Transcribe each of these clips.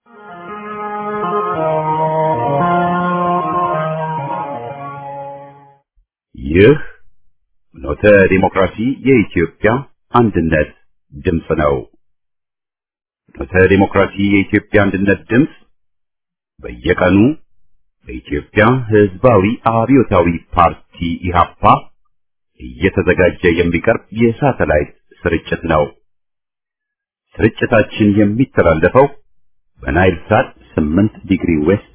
ይህ ኖተ ዲሞክራሲ የኢትዮጵያ አንድነት ድምፅ ነው። ኖተ ዲሞክራሲ የኢትዮጵያ አንድነት ድምፅ በየቀኑ በኢትዮጵያ ሕዝባዊ አብዮታዊ ፓርቲ ኢህአፓ እየተዘጋጀ የሚቀርብ የሳተላይት ስርጭት ነው። ስርጭታችን የሚተላለፈው በናይል ሳት 8 ዲግሪ ዌስት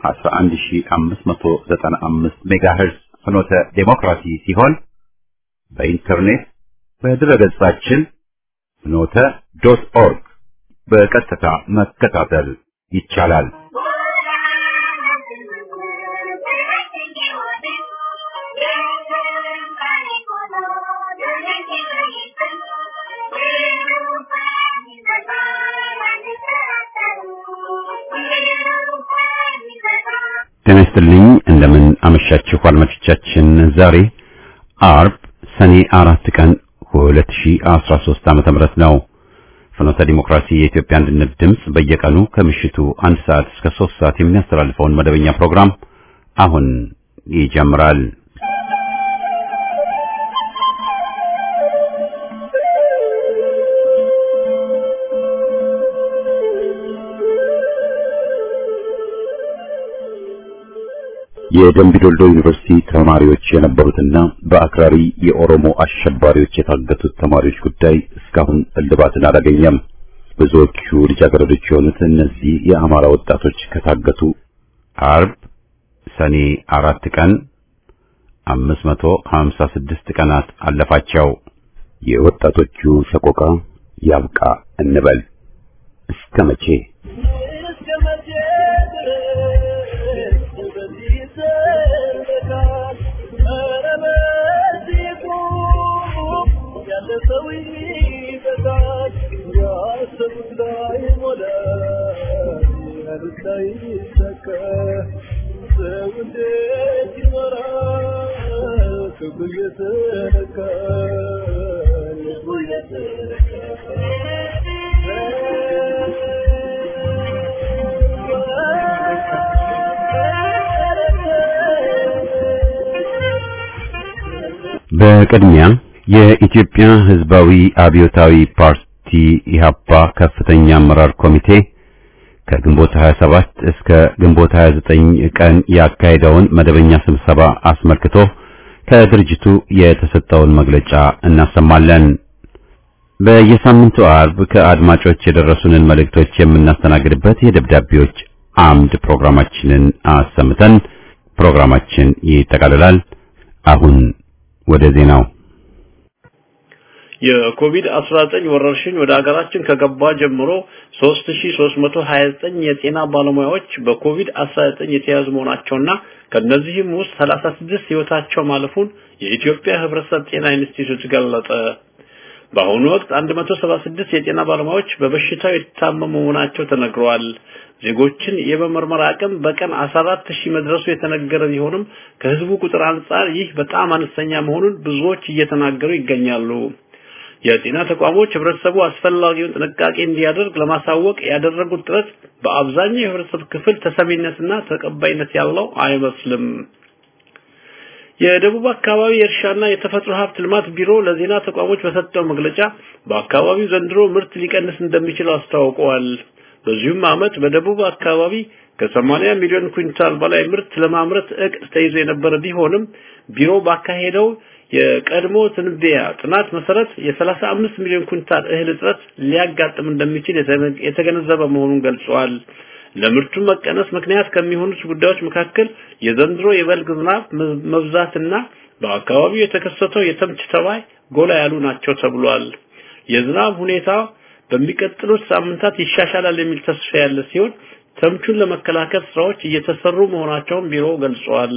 11595 ሜጋሄርዝ ፍኖተ ዴሞክራሲ ሲሆን በኢንተርኔት በድረገጻችን ፍኖተ ዶት ኦርግ በቀጥታ መከታተል ይቻላል። ጤና ይስጥልኝ እንደምን አመሻችሁ አድማጮቻችን። ዛሬ አርብ ሰኔ አራት ቀን 2013 ዓመተ ምህረት ነው። ፍኖተ ዲሞክራሲ የኢትዮጵያ አንድነት ድምፅ በየቀኑ ከምሽቱ አንድ ሰዓት እስከ ሶስት ሰዓት የሚያስተላልፈውን መደበኛ ፕሮግራም አሁን ይጀምራል። የደምቢዶልዶ ዩኒቨርሲቲ ተማሪዎች የነበሩትና በአክራሪ የኦሮሞ አሸባሪዎች የታገቱት ተማሪዎች ጉዳይ እስካሁን እልባትን አላገኘም። ብዙዎቹ ልጃገረዶች የሆኑት እነዚህ የአማራ ወጣቶች ከታገቱ አርብ ሰኔ አራት ቀን 556 ቀናት አለፋቸው። የወጣቶቹ ሰቆቃ ያብቃ እንበል እስከ መቼ? በቅድሚያ የኢትዮጵያ ሕዝባዊ አብዮታዊ ፓርቲ ኢህአፓ ከፍተኛ አመራር ኮሚቴ ከግንቦት 27 እስከ ግንቦት 29 ቀን ያካሄደውን መደበኛ ስብሰባ አስመልክቶ ከድርጅቱ የተሰጠውን መግለጫ እናሰማለን። በየሳምንቱ አርብ ከአድማጮች የደረሱንን መልእክቶች የምናስተናግድበት የደብዳቤዎች አምድ ፕሮግራማችንን አሰምተን ፕሮግራማችን ይጠቃልላል። አሁን ወደ ዜናው የኮቪድ-19 ወረርሽኝ ወደ ሀገራችን ከገባ ጀምሮ 3329 የጤና ባለሙያዎች በኮቪድ-19 የተያዙ መሆናቸውና ከነዚህም ውስጥ 36 ህይወታቸው ማለፉን የኢትዮጵያ ህብረተሰብ ጤና ኢንስቲትዩት ገለጸ። በአሁኑ ወቅት 176 የጤና ባለሙያዎች በበሽታው የታመሙ መሆናቸው ተነግረዋል። ዜጎችን የመመርመር አቅም በቀን 14 ሺህ መድረሱ የተነገረ ቢሆንም ከህዝቡ ቁጥር አንጻር ይህ በጣም አነስተኛ መሆኑን ብዙዎች እየተናገሩ ይገኛሉ። የጤና ተቋሞች ህብረተሰቡ አስፈላጊውን ጥንቃቄ እንዲያደርግ ለማሳወቅ ያደረጉት ጥረት በአብዛኛው የህብረተሰብ ክፍል ተሰሚነትና ተቀባይነት ያለው አይመስልም። የደቡብ አካባቢ የእርሻና የተፈጥሮ ሀብት ልማት ቢሮ ለዜና ተቋሞች በሰጠው መግለጫ በአካባቢው ዘንድሮ ምርት ሊቀንስ እንደሚችል አስታውቀዋል። በዚሁም ዓመት በደቡብ አካባቢ ከ80 ሚሊዮን ኩንታል በላይ ምርት ለማምረት እቅድ ተይዞ የነበረ ቢሆንም ቢሮ ባካሄደው የቀድሞ ትንበያ ጥናት መሰረት የ35 ሚሊዮን ኩንታል እህል እጥረት ሊያጋጥም እንደሚችል የተገነዘበ መሆኑን ገልጸዋል። ለምርቱ መቀነስ ምክንያት ከሚሆኑት ጉዳዮች መካከል የዘንድሮ የበልግ ዝናብ መብዛትና በአካባቢው የተከሰተው የተምች ተባይ ጎላ ያሉ ናቸው ተብሏል። የዝናብ ሁኔታ በሚቀጥሉት ሳምንታት ይሻሻላል የሚል ተስፋ ያለ ሲሆን ተምቹን ለመከላከል ስራዎች እየተሰሩ መሆናቸውን ቢሮው ገልጿል።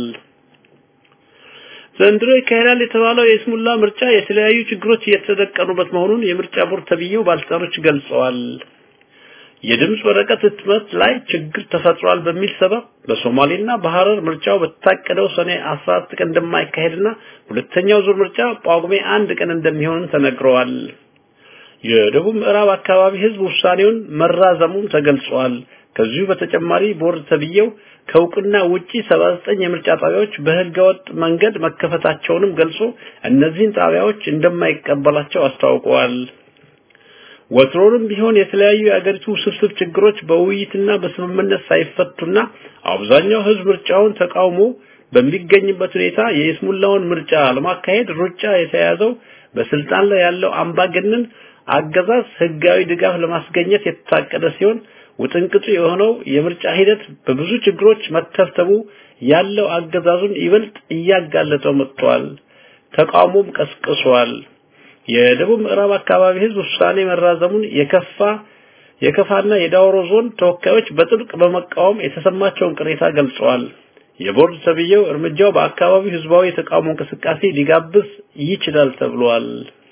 ዘንድሮ ይካሄዳል የተባለው የስሙላ ምርጫ የተለያዩ ችግሮች እየተደቀኑበት መሆኑን የምርጫ ቦርድ ተብዬው ባለስልጣኖች ገልጸዋል። የድምፅ ወረቀት ህትመት ላይ ችግር ተፈጥሯል በሚል ሰበብ በሶማሌና በሐረር ምርጫው በታቀደው ሰኔ 14 ቀን እንደማይካሄድና ሁለተኛው ዙር ምርጫ ጳጉሜ አንድ ቀን እንደሚሆን ተነግረዋል። የደቡብ ምዕራብ አካባቢ ህዝብ ውሳኔውን መራዘሙን ተገልጿል። ከዚሁ በተጨማሪ ቦርድ ተብዬው ከእውቅና ውጪ 79 የምርጫ ጣቢያዎች በህገወጥ መንገድ መከፈታቸውንም ገልጾ እነዚህን ጣቢያዎች እንደማይቀበላቸው አስታውቀዋል። ወትሮንም ቢሆን የተለያዩ የአገሪቱ ውስብስብ ችግሮች በውይይትና በስምምነት ሳይፈቱና አብዛኛው ህዝብ ምርጫውን ተቃውሞ በሚገኝበት ሁኔታ የይስሙላውን ምርጫ ለማካሄድ ሩጫ የተያዘው በስልጣን ላይ ያለው አምባገነን አገዛዝ ህጋዊ ድጋፍ ለማስገኘት የታቀደ ሲሆን ውጥንቅጡ የሆነው የምርጫ ሂደት በብዙ ችግሮች መተብተቡ ያለው አገዛዙን ይበልጥ እያጋለጠው መጥቷል። ተቃውሞም ቀስቅሷል። የደቡብ ምዕራብ አካባቢ ህዝብ ውሳኔ መራዘሙን የከፋ የከፋና የዳውሮ ዞን ተወካዮች በጥብቅ በመቃወም የተሰማቸውን ቅሬታ ገልጸዋል። የቦርድ ተብዬው እርምጃው በአካባቢው ህዝባዊ የተቃውሞ እንቅስቃሴ ሊጋብዝ ይችላል ተብሏል።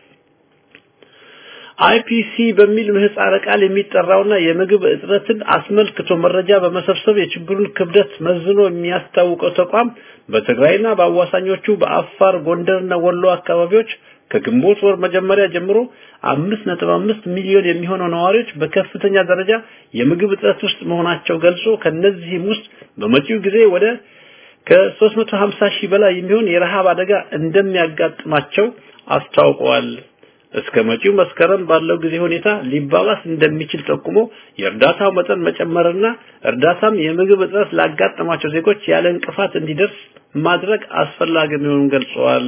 አይፒሲ በሚል ምህጻረ ቃል የሚጠራውና የምግብ እጥረትን አስመልክቶ መረጃ በመሰብሰብ የችግሩን ክብደት መዝኖ የሚያስታውቀው ተቋም በትግራይና በአዋሳኞቹ በአፋር ጎንደርና ወሎ አካባቢዎች ከግንቦት ወር መጀመሪያ ጀምሮ 5.5 ሚሊዮን የሚሆኑ ነዋሪዎች በከፍተኛ ደረጃ የምግብ እጥረት ውስጥ መሆናቸው ገልጾ ከነዚህም ውስጥ በመጪው ጊዜ ወደ ከ350 ሺህ በላይ የሚሆን የረሃብ አደጋ እንደሚያጋጥማቸው አስታውቀዋል። እስከ መጪው መስከረም ባለው ጊዜ ሁኔታ ሊባባስ እንደሚችል ጠቁሞ የእርዳታው መጠን መጨመርና እርዳታም የምግብ እጥረት ላጋጠማቸው ዜጎች ያለ እንቅፋት እንዲደርስ ማድረግ አስፈላጊ መሆኑን ገልጸዋል።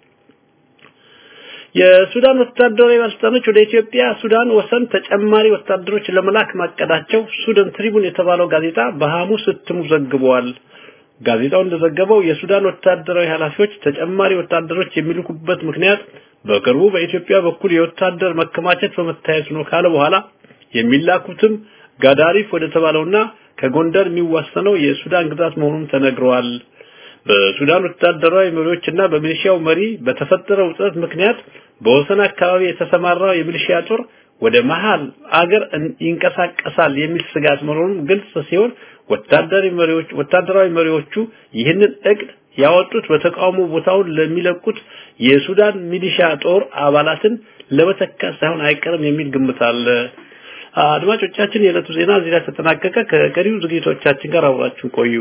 የሱዳን ወታደራዊ ባለስልጣኖች ወደ ኢትዮጵያ ሱዳን ወሰን ተጨማሪ ወታደሮች ለመላክ ማቀዳቸው ሱዳን ትሪቡን የተባለው ጋዜጣ በሐሙስ እትሙ ዘግቧል። ጋዜጣው እንደዘገበው የሱዳን ወታደራዊ ኃላፊዎች ተጨማሪ ወታደሮች የሚልኩበት ምክንያት በቅርቡ በኢትዮጵያ በኩል የወታደር መከማቸት በመታየቱ ነው ካለ በኋላ የሚላኩትም ጋዳሪፍ ወደ ተባለውና ከጎንደር የሚዋሰነው የሱዳን ግዛት መሆኑን ተነግረዋል። በሱዳን ወታደራዊ መሪዎችና በሚሊሺያው መሪ በተፈጠረው ውጥረት ምክንያት በወሰን አካባቢ የተሰማራው የሚሊሺያ ጦር ወደ መሃል አገር ይንቀሳቀሳል የሚል ስጋት መኖሩን ግልጽ ሲሆን ወታደራዊ መሪዎች ወታደራዊ መሪዎቹ ይህንን እቅድ ያወጡት በተቃውሞ ቦታውን ለሚለቁት የሱዳን ሚሊሻ ጦር አባላትን ለመተካት ሳይሆን አይቀርም የሚል ግምት አለ። አድማጮቻችን፣ የዕለቱ ዜና እዚህ ላይ ተጠናቀቀ። ከቀሪው ዝግጅቶቻችን ጋር አብራችሁ ቆዩ።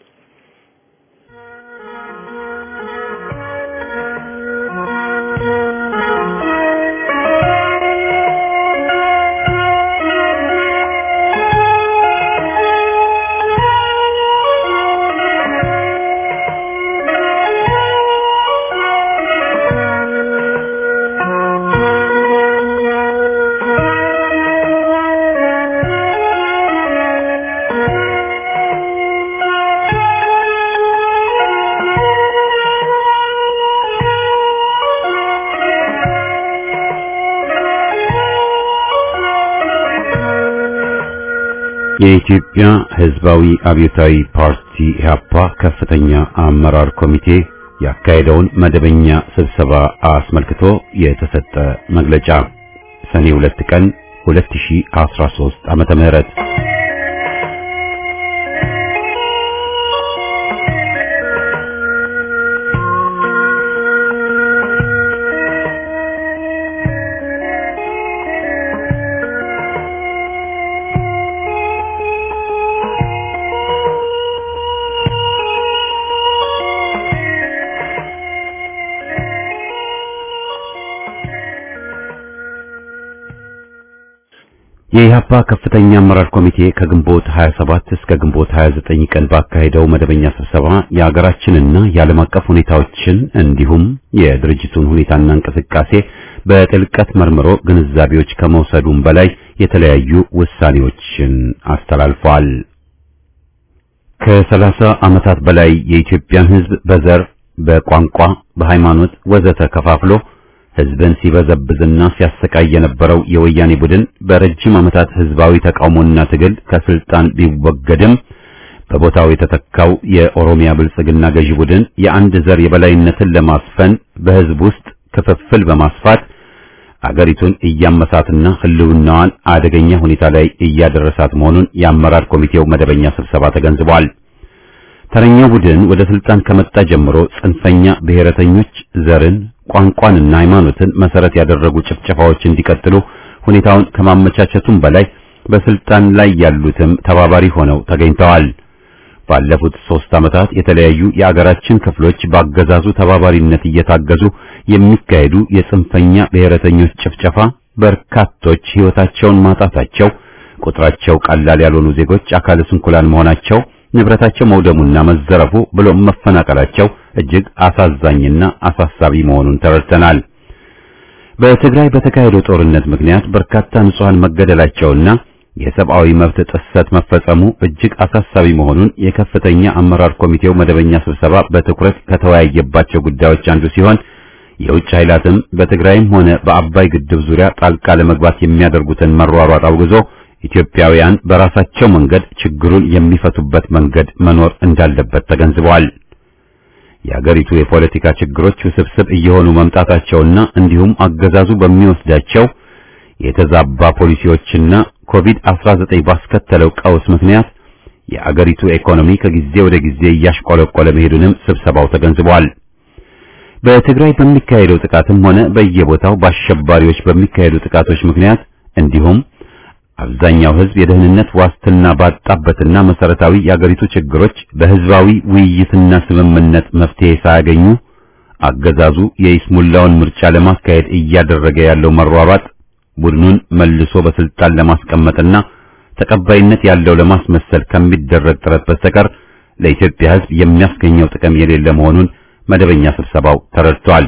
የኢትዮጵያ ሕዝባዊ አብዮታዊ ፓርቲ ኢህአፓ ከፍተኛ አመራር ኮሚቴ ያካሄደውን መደበኛ ስብሰባ አስመልክቶ የተሰጠ መግለጫ ሰኔ 2 ቀን 2013 ዓመተ ምህረት የኢህአፓ ከፍተኛ አመራር ኮሚቴ ከግንቦት 27 እስከ ግንቦት 29 ቀን ባካሄደው መደበኛ ስብሰባ የሀገራችንና የዓለም አቀፍ ሁኔታዎችን እንዲሁም የድርጅቱን ሁኔታና እንቅስቃሴ በጥልቀት መርምሮ ግንዛቤዎች ከመውሰዱም በላይ የተለያዩ ውሳኔዎችን አስተላልፏል። ከሰላሳ ዓመታት በላይ የኢትዮጵያን ሕዝብ በዘር፣ በቋንቋ፣ በሃይማኖት ወዘተ ከፋፍሎ ህዝብን ሲበዘብዝና ሲያሰቃይ የነበረው የወያኔ ቡድን በረጅም ዓመታት ህዝባዊ ተቃውሞና ትግል ከስልጣን ቢወገድም በቦታው የተተካው የኦሮሚያ ብልጽግና ገዢ ቡድን የአንድ ዘር የበላይነትን ለማስፈን በህዝብ ውስጥ ክፍፍል በማስፋት አገሪቱን እያመሳትና ህልውናዋን አደገኛ ሁኔታ ላይ እያደረሳት መሆኑን የአመራር ኮሚቴው መደበኛ ስብሰባ ተገንዝቧል። ተረኛው ቡድን ወደ ስልጣን ከመጣ ጀምሮ ጽንፈኛ ብሔረተኞች ዘርን ቋንቋንና ሃይማኖትን መሰረት ያደረጉ ጭፍጨፋዎች እንዲቀጥሉ ሁኔታውን ከማመቻቸቱም በላይ በስልጣን ላይ ያሉትም ተባባሪ ሆነው ተገኝተዋል። ባለፉት ሶስት ዓመታት የተለያዩ የአገራችን ክፍሎች በአገዛዙ ተባባሪነት እየታገዙ የሚካሄዱ የጽንፈኛ ብሔረተኞች ጭፍጨፋ በርካቶች ሕይወታቸውን ማጣታቸው፣ ቁጥራቸው ቀላል ያልሆኑ ዜጎች አካለ ስንኩላን መሆናቸው፣ ንብረታቸው መውደሙና መዘረፉ ብሎም መፈናቀላቸው እጅግ አሳዛኝና አሳሳቢ መሆኑን ተረድተናል። በትግራይ በተካሄደው ጦርነት ምክንያት በርካታ ንጹሃን መገደላቸውና የሰብአዊ መብት ጥሰት መፈጸሙ እጅግ አሳሳቢ መሆኑን የከፍተኛ አመራር ኮሚቴው መደበኛ ስብሰባ በትኩረት ከተወያየባቸው ጉዳዮች አንዱ ሲሆን የውጭ ኃይላትም በትግራይም ሆነ በአባይ ግድብ ዙሪያ ጣልቃ ለመግባት የሚያደርጉትን መሯሯጥ አውግዞ ኢትዮጵያውያን በራሳቸው መንገድ ችግሩን የሚፈቱበት መንገድ መኖር እንዳለበት ተገንዝበዋል። የአገሪቱ የፖለቲካ ችግሮች ውስብስብ እየሆኑ መምጣታቸውና እንዲሁም አገዛዙ በሚወስዳቸው የተዛባ ፖሊሲዎችና ኮቪድ-19 ባስከተለው ቀውስ ምክንያት የአገሪቱ ኢኮኖሚ ከጊዜ ወደ ጊዜ እያሽቆለቆለ መሄዱንም ስብሰባው ተገንዝቧል። በትግራይ በሚካሄደው ጥቃትም ሆነ በየቦታው በአሸባሪዎች በሚካሄዱ ጥቃቶች ምክንያት እንዲሁም አብዛኛው ሕዝብ የደህንነት ዋስትና ባጣበትና መሰረታዊ የአገሪቱ ችግሮች በህዝባዊ ውይይትና ስምምነት መፍትሄ ሳያገኙ አገዛዙ የይስሙላውን ምርጫ ለማካሄድ እያደረገ ያለው መሯሯጥ ቡድኑን መልሶ በስልጣን ለማስቀመጥና ተቀባይነት ያለው ለማስመሰል ከሚደረግ ጥረት በስተቀር ለኢትዮጵያ ሕዝብ የሚያስገኘው ጥቅም የሌለ መሆኑን መደበኛ ስብሰባው ተረድቷል።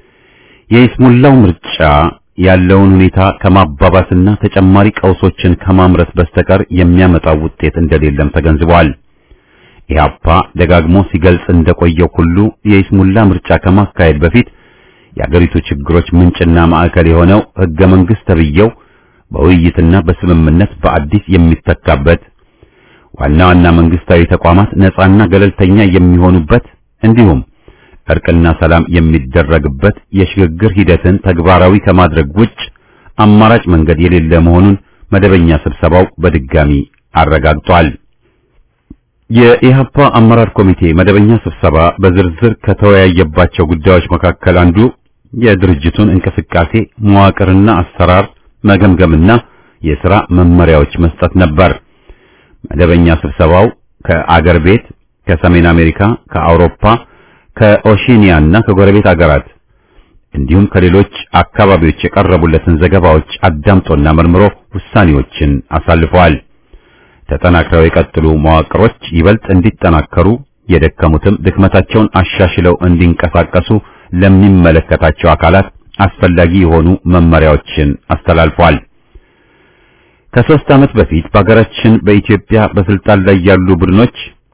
የይስሙላው ምርጫ ያለውን ሁኔታ ከማባባስና ተጨማሪ ቀውሶችን ከማምረት በስተቀር የሚያመጣው ውጤት እንደሌለም ተገንዝቧል። ኢህአፓ ደጋግሞ ሲገልጽ እንደቆየው ሁሉ የይስሙላ ምርጫ ከማካሄድ በፊት የአገሪቱ ችግሮች ምንጭና ማዕከል የሆነው ህገ መንግስት ተብዬው በውይይትና በስምምነት በአዲስ የሚተካበት ዋና ዋና መንግስታዊ ተቋማት ነፃና ገለልተኛ የሚሆኑበት እንዲሁም እርቅና ሰላም የሚደረግበት የሽግግር ሂደትን ተግባራዊ ከማድረግ ውጭ አማራጭ መንገድ የሌለ መሆኑን መደበኛ ስብሰባው በድጋሚ አረጋግጧል። የኢህአፓ አመራር ኮሚቴ መደበኛ ስብሰባ በዝርዝር ከተወያየባቸው ጉዳዮች መካከል አንዱ የድርጅቱን እንቅስቃሴ መዋቅርና አሰራር መገምገምና የሥራ መመሪያዎች መስጠት ነበር። መደበኛ ስብሰባው ከአገር ቤት፣ ከሰሜን አሜሪካ፣ ከአውሮፓ ከኦሺኒያ እና ከጎረቤት አገራት እንዲሁም ከሌሎች አካባቢዎች የቀረቡለትን ዘገባዎች አዳምጦና መርምሮ ውሳኔዎችን አሳልፈዋል። ተጠናክረው የቀጥሉ መዋቅሮች ይበልጥ እንዲጠናከሩ፣ የደከሙትም ድክመታቸውን አሻሽለው እንዲንቀሳቀሱ ለሚመለከታቸው አካላት አስፈላጊ የሆኑ መመሪያዎችን አስተላልፈዋል። ከሦስት ዓመት በፊት በሀገራችን በኢትዮጵያ በስልጣን ላይ ያሉ ቡድኖች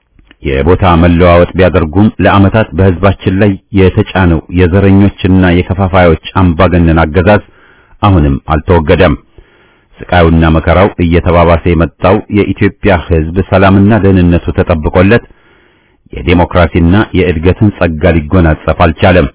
የቦታ መለዋወጥ ቢያደርጉም ለዓመታት በሕዝባችን ላይ የተጫነው የዘረኞችና የከፋፋዮች አምባገነን አገዛዝ አሁንም አልተወገደም። ስቃዩና መከራው እየተባባሰ የመጣው የኢትዮጵያ ሕዝብ ሰላምና ደህንነቱ ተጠብቆለት የዴሞክራሲና የእድገትን ጸጋ ሊጎናጸፍ አልቻለም።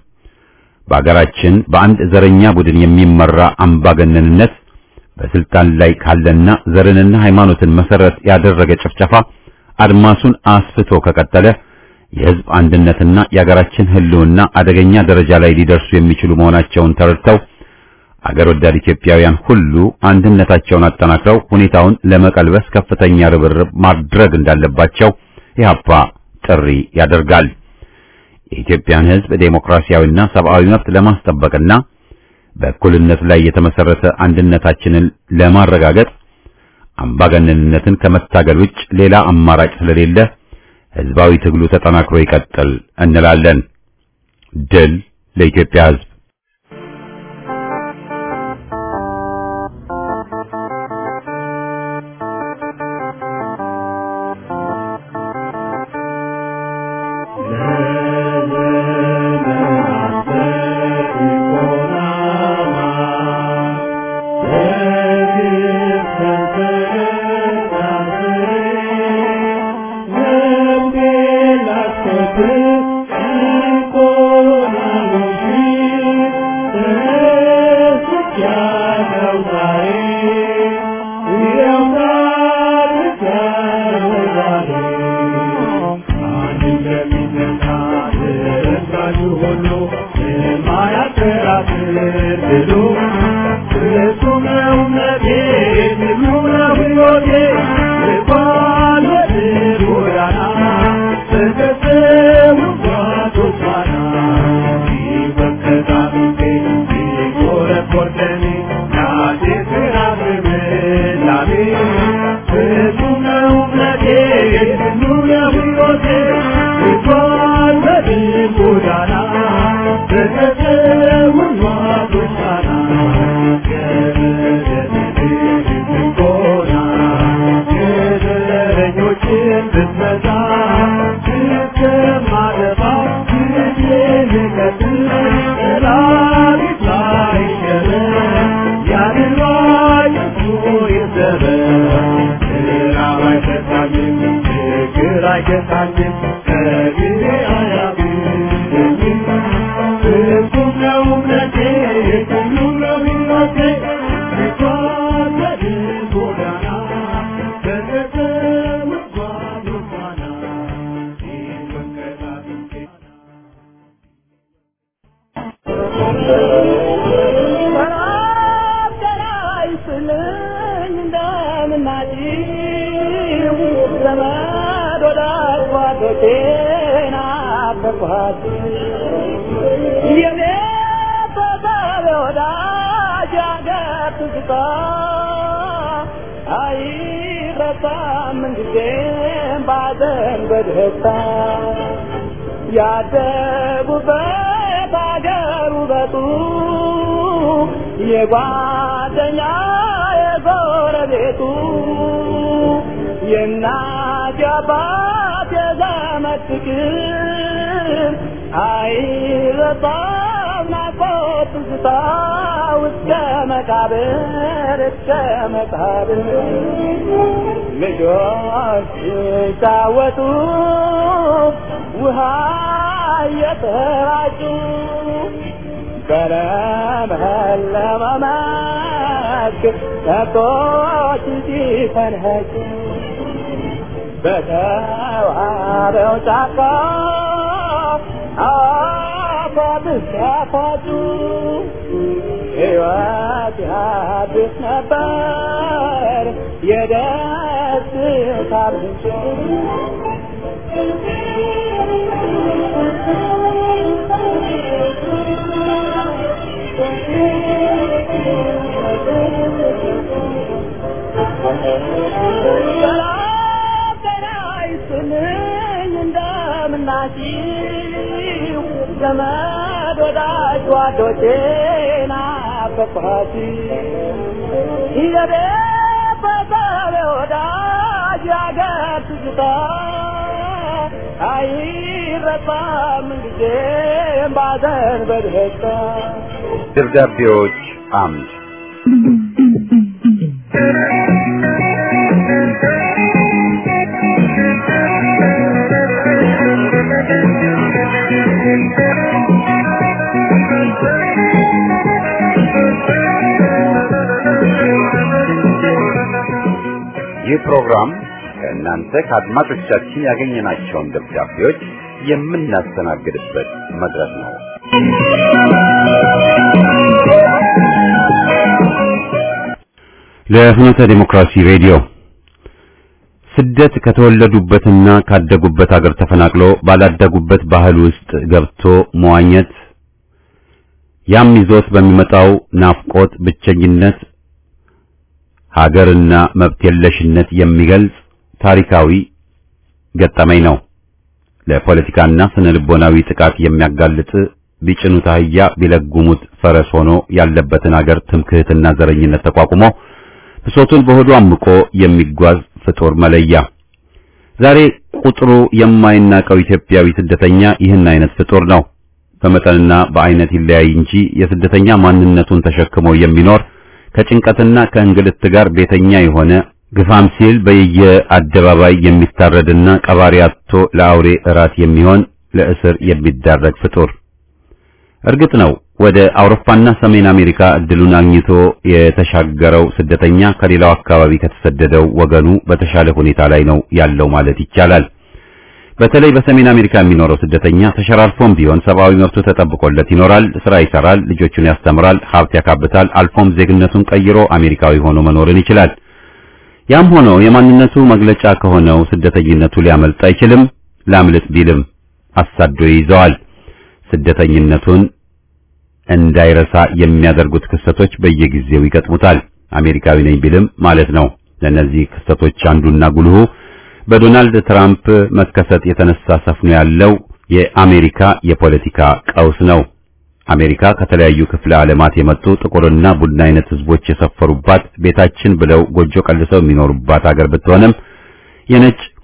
በአገራችን በአንድ ዘረኛ ቡድን የሚመራ አምባገነንነት በስልጣን ላይ ካለና ዘርንና ሃይማኖትን መሰረት ያደረገ ጭፍጨፋ አድማሱን አስፍቶ ከቀጠለ የሕዝብ አንድነትና የአገራችን ሕልውና አደገኛ ደረጃ ላይ ሊደርሱ የሚችሉ መሆናቸውን ተረድተው አገር ወዳድ ኢትዮጵያውያን ሁሉ አንድነታቸውን አጠናክረው ሁኔታውን ለመቀልበስ ከፍተኛ ርብርብ ማድረግ እንዳለባቸው ኢህአፓ ጥሪ ያደርጋል። የኢትዮጵያን ሕዝብ ዴሞክራሲያዊና ሰብአዊ መብት ለማስጠበቅና በእኩልነት ላይ የተመሰረተ አንድነታችንን ለማረጋገጥ አምባገነንነትን ከመታገል ውጭ ሌላ አማራጭ ስለሌለ ህዝባዊ ትግሉ ተጠናክሮ ይቀጥል እንላለን። ድል ለኢትዮጵያ ሕዝብ! Thank you. ያደጉበት አገር ውበቱ የጓደኛ የጎረቤቱ የእናት የአባት የዘመድ ፍቅር አይረሳም ናፍቆት ትዝታ እስከ መቃብር እስከ መቃብር ልጆች ሲጫወቱ ውሃ እየተራጩ በለመለመ መስክ ከብቶች ሲፈንኸጩ በተዋበው ጫካ አፏት ሲያፏጩ ሕይወት ያድስ ነበር የደስታ ምንጭ እንደምናችሁ ዘመድ ወዳጅ ጓዶቼ ናፈቅኋችሁ የቤት በሰብ ወዳጅ ያገር ትዝታ አይረሳም ጊዜም ባዘን በደስታ ደብዳቤዎች አምድ ይህ ፕሮግራም ከእናንተ ከአድማጮቻችን ያገኘናቸውን ደብዳቤዎች የምናስተናግድበት መድረክ ነው። ለፍኖተ ዲሞክራሲ ሬዲዮ ስደት ከተወለዱበትና ካደጉበት አገር ተፈናቅሎ ባላደጉበት ባህል ውስጥ ገብቶ መዋኘት ያም ይዞት በሚመጣው ናፍቆት፣ ብቸኝነት፣ ሀገርና መብት የለሽነት የሚገልጽ ታሪካዊ ገጠመኝ ነው። ለፖለቲካና ስነ ልቦናዊ ጥቃት የሚያጋልጥ ቢጭኑት አህያ ቢለጉሙት ፈረስ ሆኖ ያለበትን አገር ትምክህትና ዘረኝነት ተቋቁሞ ብሶቱን በሆዱ አምቆ የሚጓዝ ፍጡር መለያ። ዛሬ ቁጥሩ የማይናቀው ኢትዮጵያዊ ስደተኛ ይህን አይነት ፍጡር ነው። በመጠንና በአይነት ይለያይ እንጂ የስደተኛ ማንነቱን ተሸክሞ የሚኖር ከጭንቀትና ከእንግልት ጋር ቤተኛ የሆነ ግፋም ሲል በየአደባባይ የሚታረድና ቀባሪ አጥቶ ለአውሬ እራት የሚሆን ለእስር የሚዳረግ ፍጡር። እርግጥ ነው ወደ አውሮፓና ሰሜን አሜሪካ እድሉን አግኝቶ የተሻገረው ስደተኛ ከሌላው አካባቢ ከተሰደደው ወገኑ በተሻለ ሁኔታ ላይ ነው ያለው ማለት ይቻላል። በተለይ በሰሜን አሜሪካ የሚኖረው ስደተኛ ተሸራርፎም ቢሆን ሰብአዊ መብቱ ተጠብቆለት ይኖራል፣ ስራ ይሰራል፣ ልጆቹን ያስተምራል፣ ሀብት ያካብታል፣ አልፎም ዜግነቱን ቀይሮ አሜሪካዊ ሆኖ መኖርን ይችላል። ያም ሆኖ የማንነቱ መግለጫ ከሆነው ስደተኝነቱ ሊያመልጥ አይችልም። ላምልጥ ቢልም አሳዶ ይይዘዋል። ስደተኝነቱን እንዳይረሳ የሚያደርጉት ክስተቶች በየጊዜው ይገጥሙታል። አሜሪካዊ ነኝ ቢልም ማለት ነው። ለእነዚህ ክስተቶች አንዱና ጉልሁ በዶናልድ ትራምፕ መከሰት የተነሳ ሰፍኖ ያለው የአሜሪካ የፖለቲካ ቀውስ ነው። አሜሪካ ከተለያዩ ክፍለ ዓለማት የመጡ ጥቁርና ቡና አይነት ህዝቦች የሰፈሩባት ቤታችን ብለው ጎጆ ቀልሰው የሚኖሩባት አገር ብትሆንም የነጭ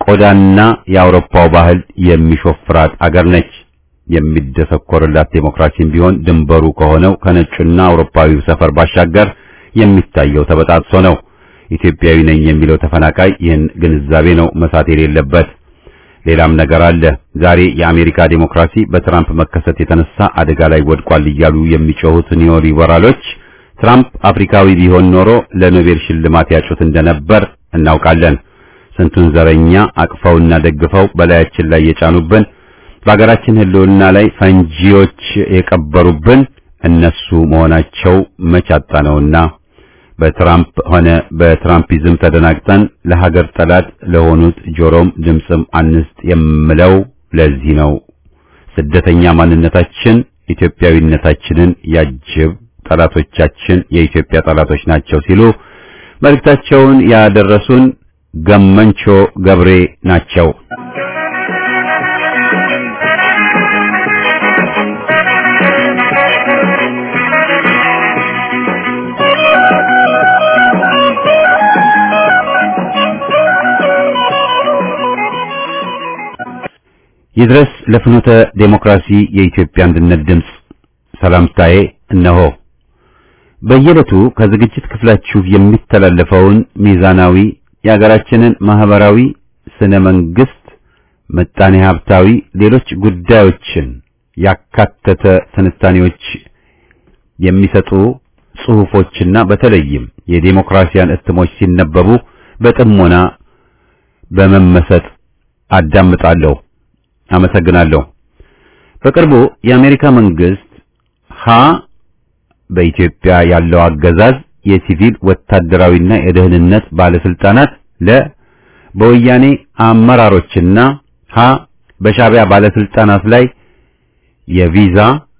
ቆዳና የአውሮፓው ባህል የሚሾፍራት አገር ነች። የሚደሰኮርላት ዴሞክራሲም ቢሆን ድንበሩ ከሆነው ከነጩና አውሮፓዊው ሰፈር ባሻገር የሚታየው ተበጣጥሶ ነው። ኢትዮጵያዊ ነኝ የሚለው ተፈናቃይ ይህን ግንዛቤ ነው መሳት የሌለበት። ሌላም ነገር አለ። ዛሬ የአሜሪካ ዴሞክራሲ በትራምፕ መከሰት የተነሳ አደጋ ላይ ወድቋል እያሉ የሚጮሁት ኒዮ ሊበራሎች ትራምፕ አፍሪካዊ ቢሆን ኖሮ ለኖቤል ሽልማት ያጩት እንደነበር እናውቃለን። ስንቱን ዘረኛ አቅፈውና ደግፈው በላያችን ላይ የጫኑብን፣ በሀገራችን ሕልውና ላይ ፈንጂዎች የቀበሩብን እነሱ መሆናቸው መቻጣ ነውና በትራምፕ ሆነ በትራምፒዝም ተደናግጠን ለሀገር ጠላት ለሆኑት ጆሮም ድምፅም አንስጥ የምለው ለዚህ ነው። ስደተኛ ማንነታችን ኢትዮጵያዊነታችንን ያጅብ፣ ጠላቶቻችን የኢትዮጵያ ጠላቶች ናቸው ሲሉ መልእክታቸውን ያደረሱን ገመንቾ ገብሬ ናቸው። ይድረስ ለፍኖተ ዴሞክራሲ የኢትዮጵያ አንድነት ድምፅ ሰላምታዬ እነሆ። በየዕለቱ ከዝግጅት ክፍላችሁ የሚተላለፈውን ሚዛናዊ የሀገራችንን ማህበራዊ፣ ስነ መንግስት፣ ምጣኔ ሀብታዊ፣ ሌሎች ጉዳዮችን ያካተተ ትንታኔዎች የሚሰጡ ጽሑፎችና በተለይም የዴሞክራሲያን እትሞች ሲነበቡ በጥሞና በመመሰጥ አዳምጣለሁ። አመሰግናለሁ። በቅርቡ የአሜሪካ መንግስት ሀ በኢትዮጵያ ያለው አገዛዝ የሲቪል ወታደራዊና የደህንነት ባለስልጣናት ለ በወያኔ አመራሮችና ሀ በሻዕቢያ ባለስልጣናት ላይ የቪዛ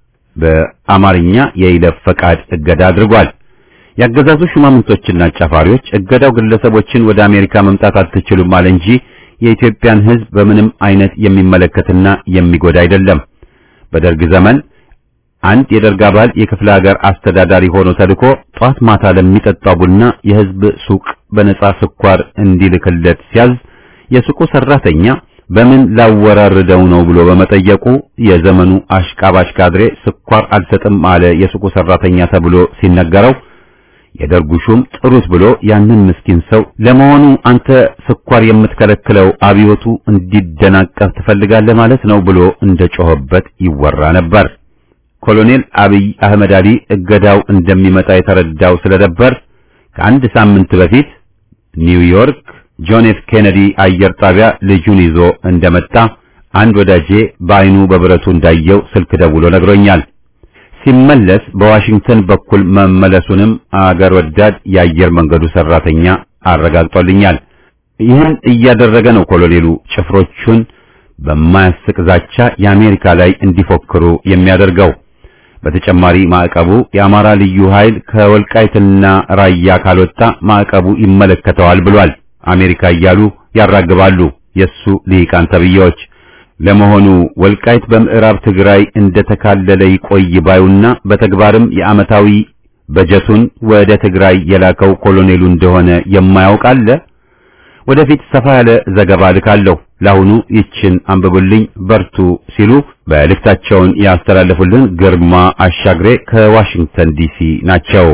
በአማርኛ የይለፍ ፈቃድ እገዳ አድርጓል። ያገዛዙ ሹማምንቶችና ጫፋሪዎች እገዳው ግለሰቦችን ወደ አሜሪካ መምጣት አትችሉም አለ እንጂ የኢትዮጵያን ሕዝብ በምንም አይነት የሚመለከትና የሚጎዳ አይደለም። በደርግ ዘመን አንድ የደርግ አባል የክፍለ ሀገር አስተዳዳሪ ሆኖ ተልኮ ጧት ማታ ለሚጠጣው ቡና የሕዝብ ሱቅ በነጻ ስኳር እንዲልክለት ሲያዝ የሱቁ ሰራተኛ በምን ላወራርደው ነው ብሎ በመጠየቁ የዘመኑ አሽቃባሽ ካድሬ ስኳር አልሰጥም አለ የሱቁ ሰራተኛ ተብሎ ሲነገረው የደርጉ ሹም ጥሩት ብሎ ያንን ምስኪን ሰው ለመሆኑ አንተ ስኳር የምትከለክለው አብዮቱ እንዲደናቀፍ ትፈልጋለህ ማለት ነው ብሎ እንደጮኸበት ይወራ ነበር። ኮሎኔል አብይ አህመድ አሊ እገዳው እንደሚመጣ የተረዳው ስለነበር ከአንድ ሳምንት በፊት ኒውዮርክ ጆን ኤፍ ኬኔዲ አየር ጣቢያ ልጁን ይዞ እንደመጣ አንድ ወዳጄ በአይኑ በብረቱ እንዳየው ስልክ ደውሎ ነግሮኛል። ሲመለስ በዋሽንግተን በኩል መመለሱንም አገር ወዳድ የአየር መንገዱ ሰራተኛ አረጋግጦልኛል። ይህን እያደረገ ነው ኮሎኔሉ ጭፍሮቹን በማያስቅ ዛቻ የአሜሪካ ላይ እንዲፎክሩ የሚያደርገው። በተጨማሪ ማዕቀቡ የአማራ ልዩ ኃይል ከወልቃይትና ራያ ካልወጣ ማዕቀቡ ይመለከተዋል ብሏል። አሜሪካ እያሉ ያራግባሉ የሱ ልሂቃን ተብዬዎች። ለመሆኑ ወልቃይት በምዕራብ ትግራይ እንደተካለለ ይቆይ ባዩና በተግባርም የዓመታዊ በጀቱን ወደ ትግራይ የላከው ኮሎኔሉ እንደሆነ የማያውቅ አለ? ወደፊት ሰፋ ያለ ዘገባ ልካለሁ። ለአሁኑ ይችን አንብቡልኝ፣ በርቱ ሲሉ መልእክታቸውን ያስተላለፉልን ግርማ አሻግሬ ከዋሽንግተን ዲሲ ናቸው።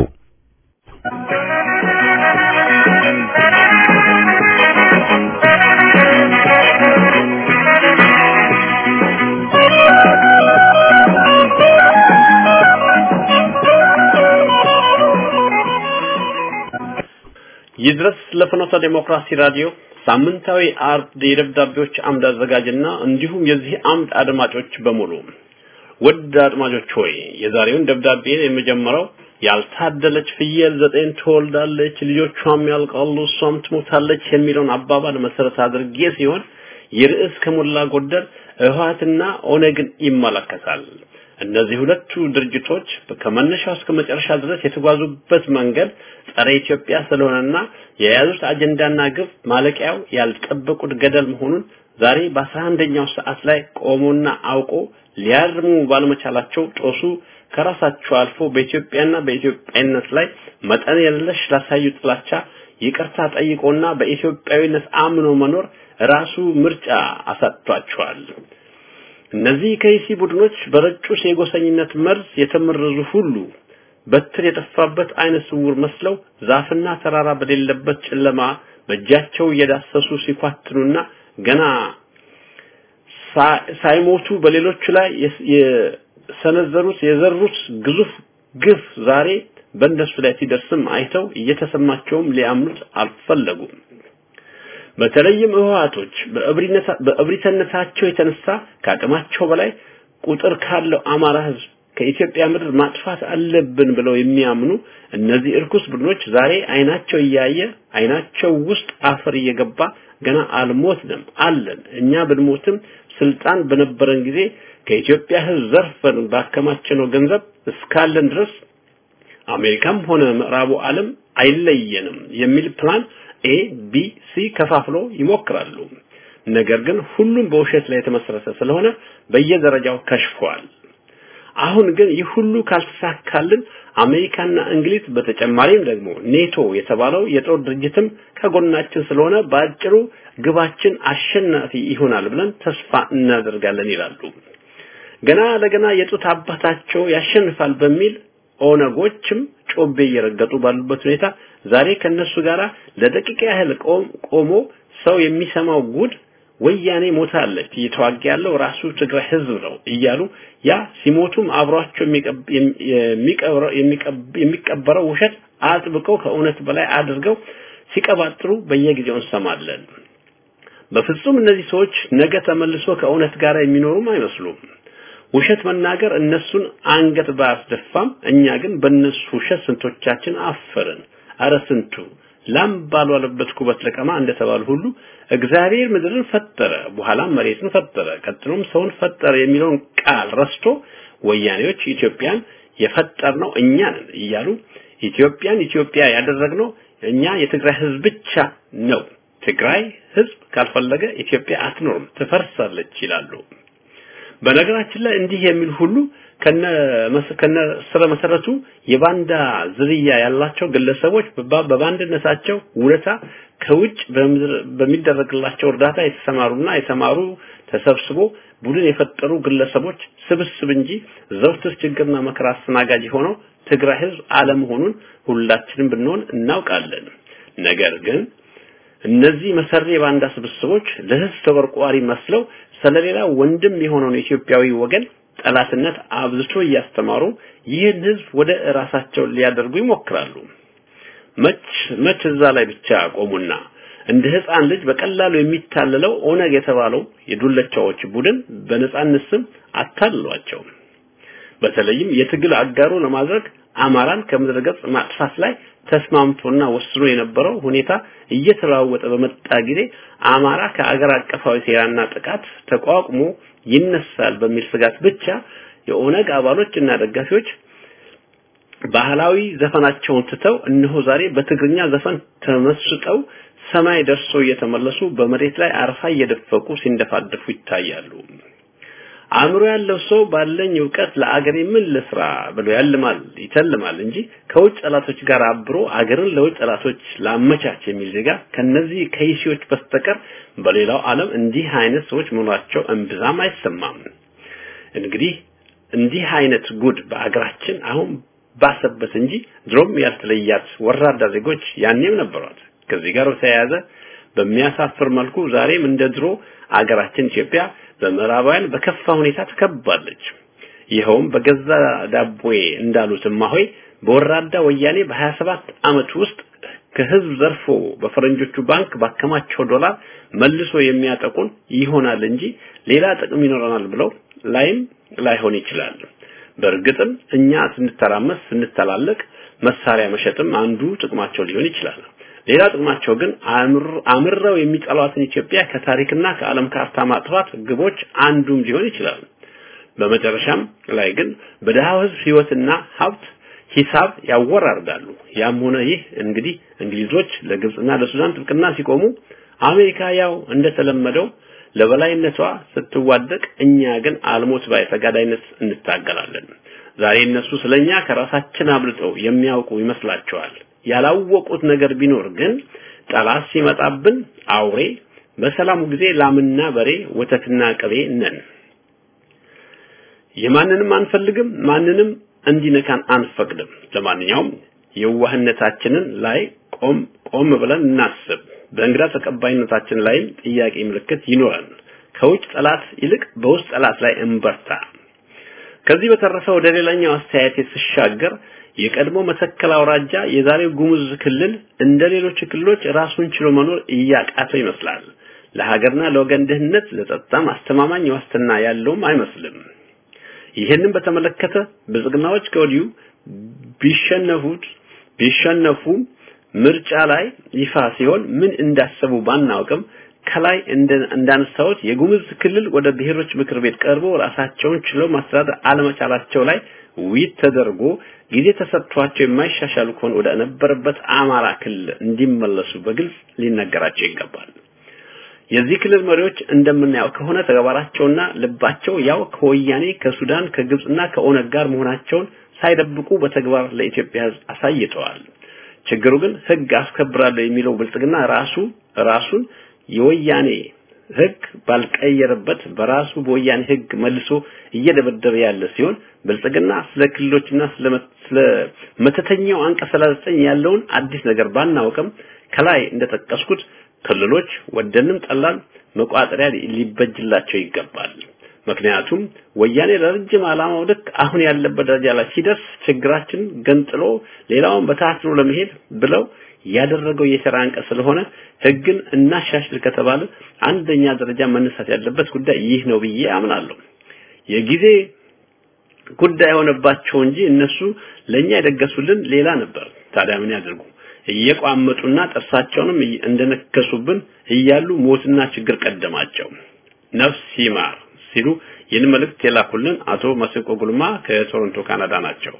ይድረስ ለፍኖተ ዴሞክራሲ ራዲዮ ሳምንታዊ አርብ የደብዳቤዎች አምድ አዘጋጅና እንዲሁም የዚህ አምድ አድማጮች በሙሉ ውድ አድማጮች ሆይ የዛሬውን ደብዳቤ የመጀመሪያው ያልታደለች ፍየል ዘጠኝ ትወልዳለች ልጆቿም ያልቃሉ እሷም ትሞታለች የሚለውን አባባል መሰረት አድርጌ ሲሆን የርዕስ ከሞላ ጎደል ህወሓትና ኦነግን ይመለከታል። እነዚህ ሁለቱ ድርጅቶች ከመነሻው እስከ መጨረሻ ድረስ የተጓዙበት መንገድ ጸረ ኢትዮጵያ ስለሆነና የያዙት አጀንዳና ግብ ማለቂያው ያልጠበቁት ገደል መሆኑን ዛሬ በአስራ አንደኛው ሰዓት ላይ ቆሞና አውቆ ሊያርሙ ባለመቻላቸው ጦሱ ከራሳቸው አልፎ በኢትዮጵያና በኢትዮጵያነት ላይ መጠን የለሽ ላሳዩ ጥላቻ ይቅርታ ጠይቆና በኢትዮጵያዊነት አምኖ መኖር ራሱ ምርጫ አሳጥቷቸዋል። እነዚህ ከይሲ ቡድኖች በረጩት የጎሰኝነት መርዝ የተመረዙ ሁሉ በትር የጠፋበት አይነ ስውር መስለው ዛፍና ተራራ በሌለበት ጨለማ በእጃቸው እየዳሰሱ ሲኳትኑና ገና ሳይሞቱ በሌሎች ላይ የሰነዘሩት የዘሩት ግዙፍ ግፍ ዛሬ በእነሱ ላይ ሲደርስም አይተው እየተሰማቸውም ሊያምኑት አልፈለጉም። በተለይም ህወሓቶች በእብሪተነታቸው የተነሳ ከአቅማቸው በላይ ቁጥር ካለው አማራ ህዝብ ከኢትዮጵያ ምድር ማጥፋት አለብን ብለው የሚያምኑ እነዚህ እርኩስ ቡድኖች ዛሬ አይናቸው እያየ አይናቸው ውስጥ አፈር እየገባ ገና አልሞትንም አለን እኛ ብንሞትም ስልጣን በነበረን ጊዜ ከኢትዮጵያ ህዝብ ዘርፈን ባከማቸነው ገንዘብ እስካለን ድረስ አሜሪካም ሆነ ምዕራቡ ዓለም አይለየንም የሚል ፕላን ኤ ቢ ሲ ከፋፍሎ ይሞክራሉ። ነገር ግን ሁሉም በውሸት ላይ የተመሰረተ ስለሆነ በየደረጃው ከሽፏል። አሁን ግን ይህ ሁሉ ካልተሳካልን አሜሪካና እንግሊዝ በተጨማሪም ደግሞ ኔቶ የተባለው የጦር ድርጅትም ከጎናችን ስለሆነ በአጭሩ ግባችን አሸናፊ ይሆናል ብለን ተስፋ እናደርጋለን ይላሉ። ገና ለገና የጡት አባታቸው ያሸንፋል በሚል ኦነጎችም ጮቤ እየረገጡ ባሉበት ሁኔታ ዛሬ ከነሱ ጋራ ለደቂቃ ያህል ቆሞ ሰው የሚሰማው ጉድ ወያኔ ሞታለች እየተዋጋ ያለው ራሱ ትግራይ ህዝብ ነው እያሉ ያ ሲሞቱም አብሯቸው የሚቀበረው ውሸት አጥብቀው ከእውነት በላይ አድርገው ሲቀባጥሩ በየጊዜው እንሰማለን። በፍጹም እነዚህ ሰዎች ነገ ተመልሶ ከእውነት ጋር የሚኖሩም አይመስሉም። ውሸት መናገር እነሱን አንገት ባያስደፋም እኛ ግን በእነሱ ውሸት ስንቶቻችን አፈርን። አረ ስንቱ ላም ባልዋለበት ኩበት ለቀማ እንደተባሉ ሁሉ እግዚአብሔር ምድርን ፈጠረ፣ በኋላም መሬትን ፈጠረ፣ ቀጥሎም ሰውን ፈጠረ የሚለውን ቃል ረስቶ ወያኔዎች ኢትዮጵያን የፈጠርነው እኛ ነን እያሉ ኢትዮጵያን ኢትዮጵያ ያደረግነው እኛ የትግራይ ህዝብ ብቻ ነው። ትግራይ ህዝብ ካልፈለገ ኢትዮጵያ አትኖርም፣ ትፈርሳለች ይላሉ። በነገራችን ላይ እንዲህ የሚል ሁሉ ከነ ከነ ስረ መሰረቱ የባንዳ ዝርያ ያላቸው ግለሰቦች በባንድነታቸው ውለታ ከውጭ በሚደረግላቸው እርዳታ የተሰማሩና የተማሩ ተሰብስቦ ቡድን የፈጠሩ ግለሰቦች ስብስብ እንጂ ዘውትር ችግርና መከራ አስተናጋጅ ሆነው ትግራይ ህዝብ አለመሆኑን ሁላችንም ብንሆን እናውቃለን። ነገር ግን እነዚህ መሰሪ የባንዳ ስብስቦች ለህዝብ ተቆርቋሪ መስለው ስለሌላ ወንድም የሆነውን ኢትዮጵያዊ ወገን ጠላትነት አብዝቶ እያስተማሩ ይህን ህዝብ ወደ ራሳቸው ሊያደርጉ ይሞክራሉ። መች መች እዛ ላይ ብቻ ቆሙና እንደ ህፃን ልጅ በቀላሉ የሚታለለው ኦነግ የተባለው የዱለቻዎች ቡድን በነጻነት ስም አታልሏቸው። በተለይም የትግል አጋሩ ለማድረግ አማራን ከምድረ ገጽ ማጥፋት ላይ ተስማምቶና ወስኖ የነበረው ሁኔታ እየተለዋወጠ በመጣ ጊዜ አማራ ከአገር አቀፋዊ ሴራና ጥቃት ተቋቁሞ ይነሳል በሚል ስጋት ብቻ የኦነግ አባሎች እና ደጋፊዎች ባህላዊ ዘፈናቸውን ትተው እነሆ ዛሬ በትግርኛ ዘፈን ተመስጠው ሰማይ ደርሶ እየተመለሱ በመሬት ላይ አረፋ እየደፈቁ ሲንደፋደፉ ይታያሉ። አእምሮ ያለው ሰው ባለኝ እውቀት ለአገሬ ምን ልስራ ብሎ ያልማል ይተልማል እንጂ ከውጭ ጠላቶች ጋር አብሮ አገርን ለውጭ ጠላቶች ላመቻች የሚል ዜጋ ከነዚህ ከይሲዎች በስተቀር በሌላው ዓለም እንዲህ አይነት ሰዎች መኖራቸው እምብዛም አይሰማም። እንግዲህ እንዲህ አይነት ጉድ በአገራችን አሁን ባሰበት እንጂ ድሮም ያልተለያት ወራዳ ዜጎች ያኔም ነበሯት። ከዚህ ጋር በተያያዘ በሚያሳፍር መልኩ ዛሬም እንደ ድሮ አገራችን ኢትዮጵያ በምዕራባውያን በከፋ ሁኔታ ተከባለች። ይኸውም በገዛ ዳቦዬ እንዳሉት እማሆይ በወራዳ ወያኔ በ27 ዓመት ውስጥ ከህዝብ ዘርፎ በፈረንጆቹ ባንክ ባከማቸው ዶላር መልሶ የሚያጠቁን ይሆናል እንጂ ሌላ ጥቅም ይኖረናል ብለው ላይም ላይሆን ይችላል። በእርግጥም እኛ ስንተራመስ ስንተላለቅ መሳሪያ መሸጥም አንዱ ጥቅማቸው ሊሆን ይችላል። ሌላ ጥቅማቸው ግን አምረው የሚጠሏትን ኢትዮጵያ ከታሪክና ከዓለም ካርታ ማጥፋት ግቦች አንዱም ሊሆን ይችላል። በመጨረሻም ላይ ግን በደሃው ህዝብ ህይወትና ሀብት ሂሳብ ያወራርዳሉ። ያም ሆነ ይህ እንግዲህ እንግሊዞች ለግብጽና ለሱዳን ጥብቅና ሲቆሙ አሜሪካ ያው እንደተለመደው ለበላይነቷ ስትዋደቅ፣ እኛ ግን አልሞት ባይ ተጋዳይነት እንታገላለን። ዛሬ እነሱ ስለኛ ከራሳችን አብልጠው የሚያውቁ ይመስላቸዋል። ያላወቁት ነገር ቢኖር ግን ጠላት ሲመጣብን አውሬ፣ በሰላሙ ጊዜ ላምና በሬ፣ ወተትና ቅቤ ነን። የማንንም አንፈልግም፣ ማንንም እንዲነካን አንፈቅድም። ለማንኛውም የዋህነታችንን ላይ ቆም ቆም ብለን እናስብ። በእንግዳ ተቀባይነታችን ላይም ጥያቄ ምልክት ይኖረን። ከውጭ ጠላት ይልቅ በውስጥ ጠላት ላይ እንበርታ። ከዚህ በተረፈ ወደ ሌላኛው አስተያየት ስሻገር የቀድሞ መተከል አውራጃ የዛሬው ጉሙዝ ክልል እንደ ሌሎች ክልሎች ራሱን ችሎ መኖር እያቃተው ይመስላል። ለሀገርና ለወገን ደህንነት ለጸጥታም አስተማማኝ ዋስትና ያለውም አይመስልም። ይህንን በተመለከተ ብልጽግናዎች ከወዲሁ ቢሸነፉት ቢሸነፉ ምርጫ ላይ ይፋ ሲሆን ምን እንዳሰቡ ባናውቅም ከላይ እንዳነሳሁት የጉሙዝ ክልል ወደ ብሔሮች ምክር ቤት ቀርቦ ራሳቸውን ችለው ማስተዳደር አለመቻላቸው ላይ ውይይት ተደርጎ ጊዜ ተሰጥቷቸው የማይሻሻሉ ከሆነ ወደ ነበረበት አማራ ክልል እንዲመለሱ በግልጽ ሊነገራቸው ይገባል። የዚህ ክልል መሪዎች እንደምናየው ከሆነ ተግባራቸውና ልባቸው ያው ከወያኔ ከሱዳን ከግብጽና ከኦነግ ጋር መሆናቸውን ሳይደብቁ በተግባር ለኢትዮጵያ ሕዝብ አሳይተዋል። ችግሩ ግን ሕግ አስከብራለሁ የሚለው ብልጽግና ራሱ ራሱን የወያኔ ሕግ ባልቀየረበት በራሱ በወያኔ ሕግ መልሶ እየደበደበ ያለ ሲሆን ብልጽግና ስለ ክልሎችና ስለ መተተኛው አንቀጽ 39 ያለውን አዲስ ነገር ባናውቅም ከላይ እንደጠቀስኩት ክልሎች ወደንም ጠላን መቋጠሪያ ሊበጅላቸው ይገባል። ምክንያቱም ወያኔ ለረጅም ዓላማው ልክ አሁን ያለበት ደረጃ ላይ ሲደርስ ችግራችን ገንጥሎ ሌላውን በታትኖ ለመሄድ ብለው ያደረገው የሥራ አንቀጽ ስለሆነ ህግን እናሻሽል ከተባለ አንደኛ ደረጃ መነሳት ያለበት ጉዳይ ይህ ነው ብዬ አምናለሁ። የጊዜ ጉዳይ የሆነባቸው እንጂ እነሱ ለኛ የደገሱልን ሌላ ነበር። ታዲያ ምን ያደርጉ? እየቋመጡና ጥርሳቸውንም እንደነከሱብን እያሉ ሞትና ችግር ቀደማቸው። ነፍስ ይማር ሲሉ ይህን መልእክት የላኩልን አቶ መስቆ ጉልማ ከቶሮንቶ ካናዳ ናቸው።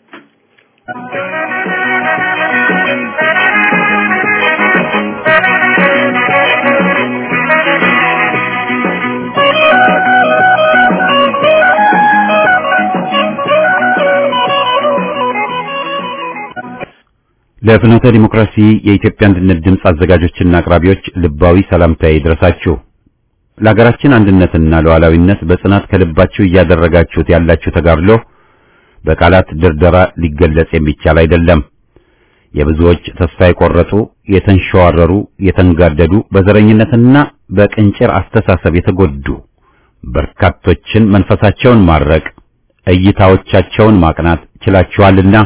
ለፍኖተ ዲሞክራሲ የኢትዮጵያ አንድነት ድምፅ አዘጋጆችና አቅራቢዎች ልባዊ ሰላምታዬ ይድረሳችሁ። ለሀገራችን አንድነትና ሉዓላዊነት በጽናት ከልባችሁ እያደረጋችሁት ያላችሁ ተጋድሎ በቃላት ድርደራ ሊገለጽ የሚቻል አይደለም። የብዙዎች ተስፋ የቆረጡ፣ የተንሸዋረሩ፣ የተንጋደዱ፣ በዘረኝነትና በቅንጭር አስተሳሰብ የተጎዱ በርካቶችን መንፈሳቸውን ማረቅ፣ እይታዎቻቸውን ማቅናት ችላችኋልና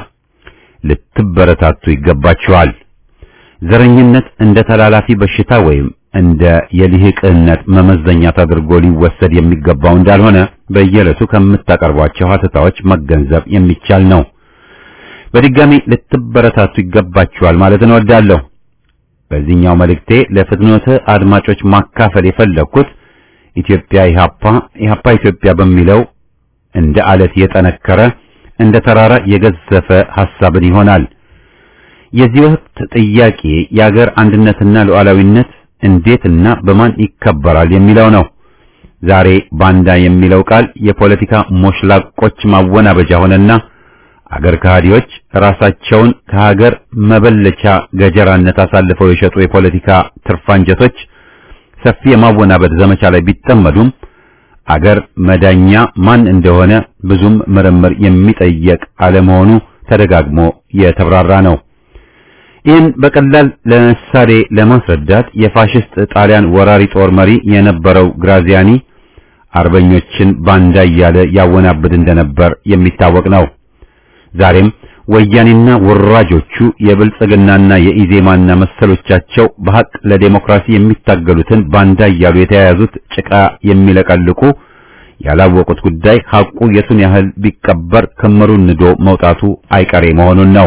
ልትበረታቱ ይገባችኋል። ዘረኝነት እንደ ተላላፊ በሽታ ወይም እንደ የልህቅነት መመዘኛ ተደርጎ ሊወሰድ የሚገባው እንዳልሆነ በየዕለቱ ከምታቀርቧቸው ሀተታዎች መገንዘብ የሚቻል ነው። በድጋሚ ልትበረታቱ ይገባችኋል ማለት እንወዳለሁ። በዚህኛው መልእክቴ ለፍትኖተ አድማጮች ማካፈል የፈለግኩት ኢትዮጵያ ኢሃፓ ኢሃፓ ኢትዮጵያ በሚለው እንደ አለት የጠነከረ እንደ ተራራ የገዘፈ ሐሳብን ይሆናል። የዚህ ወቅት ጥያቄ የአገር አንድነትና ሉዓላዊነት እንዴትና በማን ይከበራል የሚለው ነው። ዛሬ ባንዳ የሚለው ቃል የፖለቲካ ሞሽላቆች ማወናበጃ ሆነና አገር ከሃዲዎች ራሳቸውን ከሀገር መበለቻ ገጀራነት አሳልፈው የሸጡ የፖለቲካ ትርፋንጀቶች ሰፊ የማወናበድ ዘመቻ ላይ ቢጠመዱም አገር መዳኛ ማን እንደሆነ ብዙም ምርምር የሚጠየቅ አለመሆኑ ተደጋግሞ የተብራራ ነው። ይህን በቀላል ለምሳሌ ለማስረዳት የፋሽስት ጣሊያን ወራሪ ጦር መሪ የነበረው ግራዚያኒ አርበኞችን ባንዳ እያለ ያወናብድ እንደነበር የሚታወቅ ነው። ዛሬም ወያኔና ወራጆቹ የብልጽግናና የኢዜማና መሰሎቻቸው በሐቅ ለዴሞክራሲ የሚታገሉትን ባንዳ እያሉ የተያያዙት ጭቃ የሚለቀልቁ ያላወቁት ጉዳይ ሐቁ የቱን ያህል ቢቀበር ክምሩን ንዶ መውጣቱ አይቀሬ መሆኑን ነው።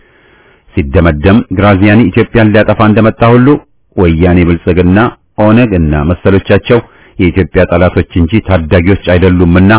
ሲደመደም ግራዚያኒ ኢትዮጵያን ሊያጠፋ እንደመጣ ሁሉ ወያኔ፣ ብልጽግና፣ ኦነግ እና መሰሎቻቸው የኢትዮጵያ ጠላቶች እንጂ ታዳጊዎች አይደሉምና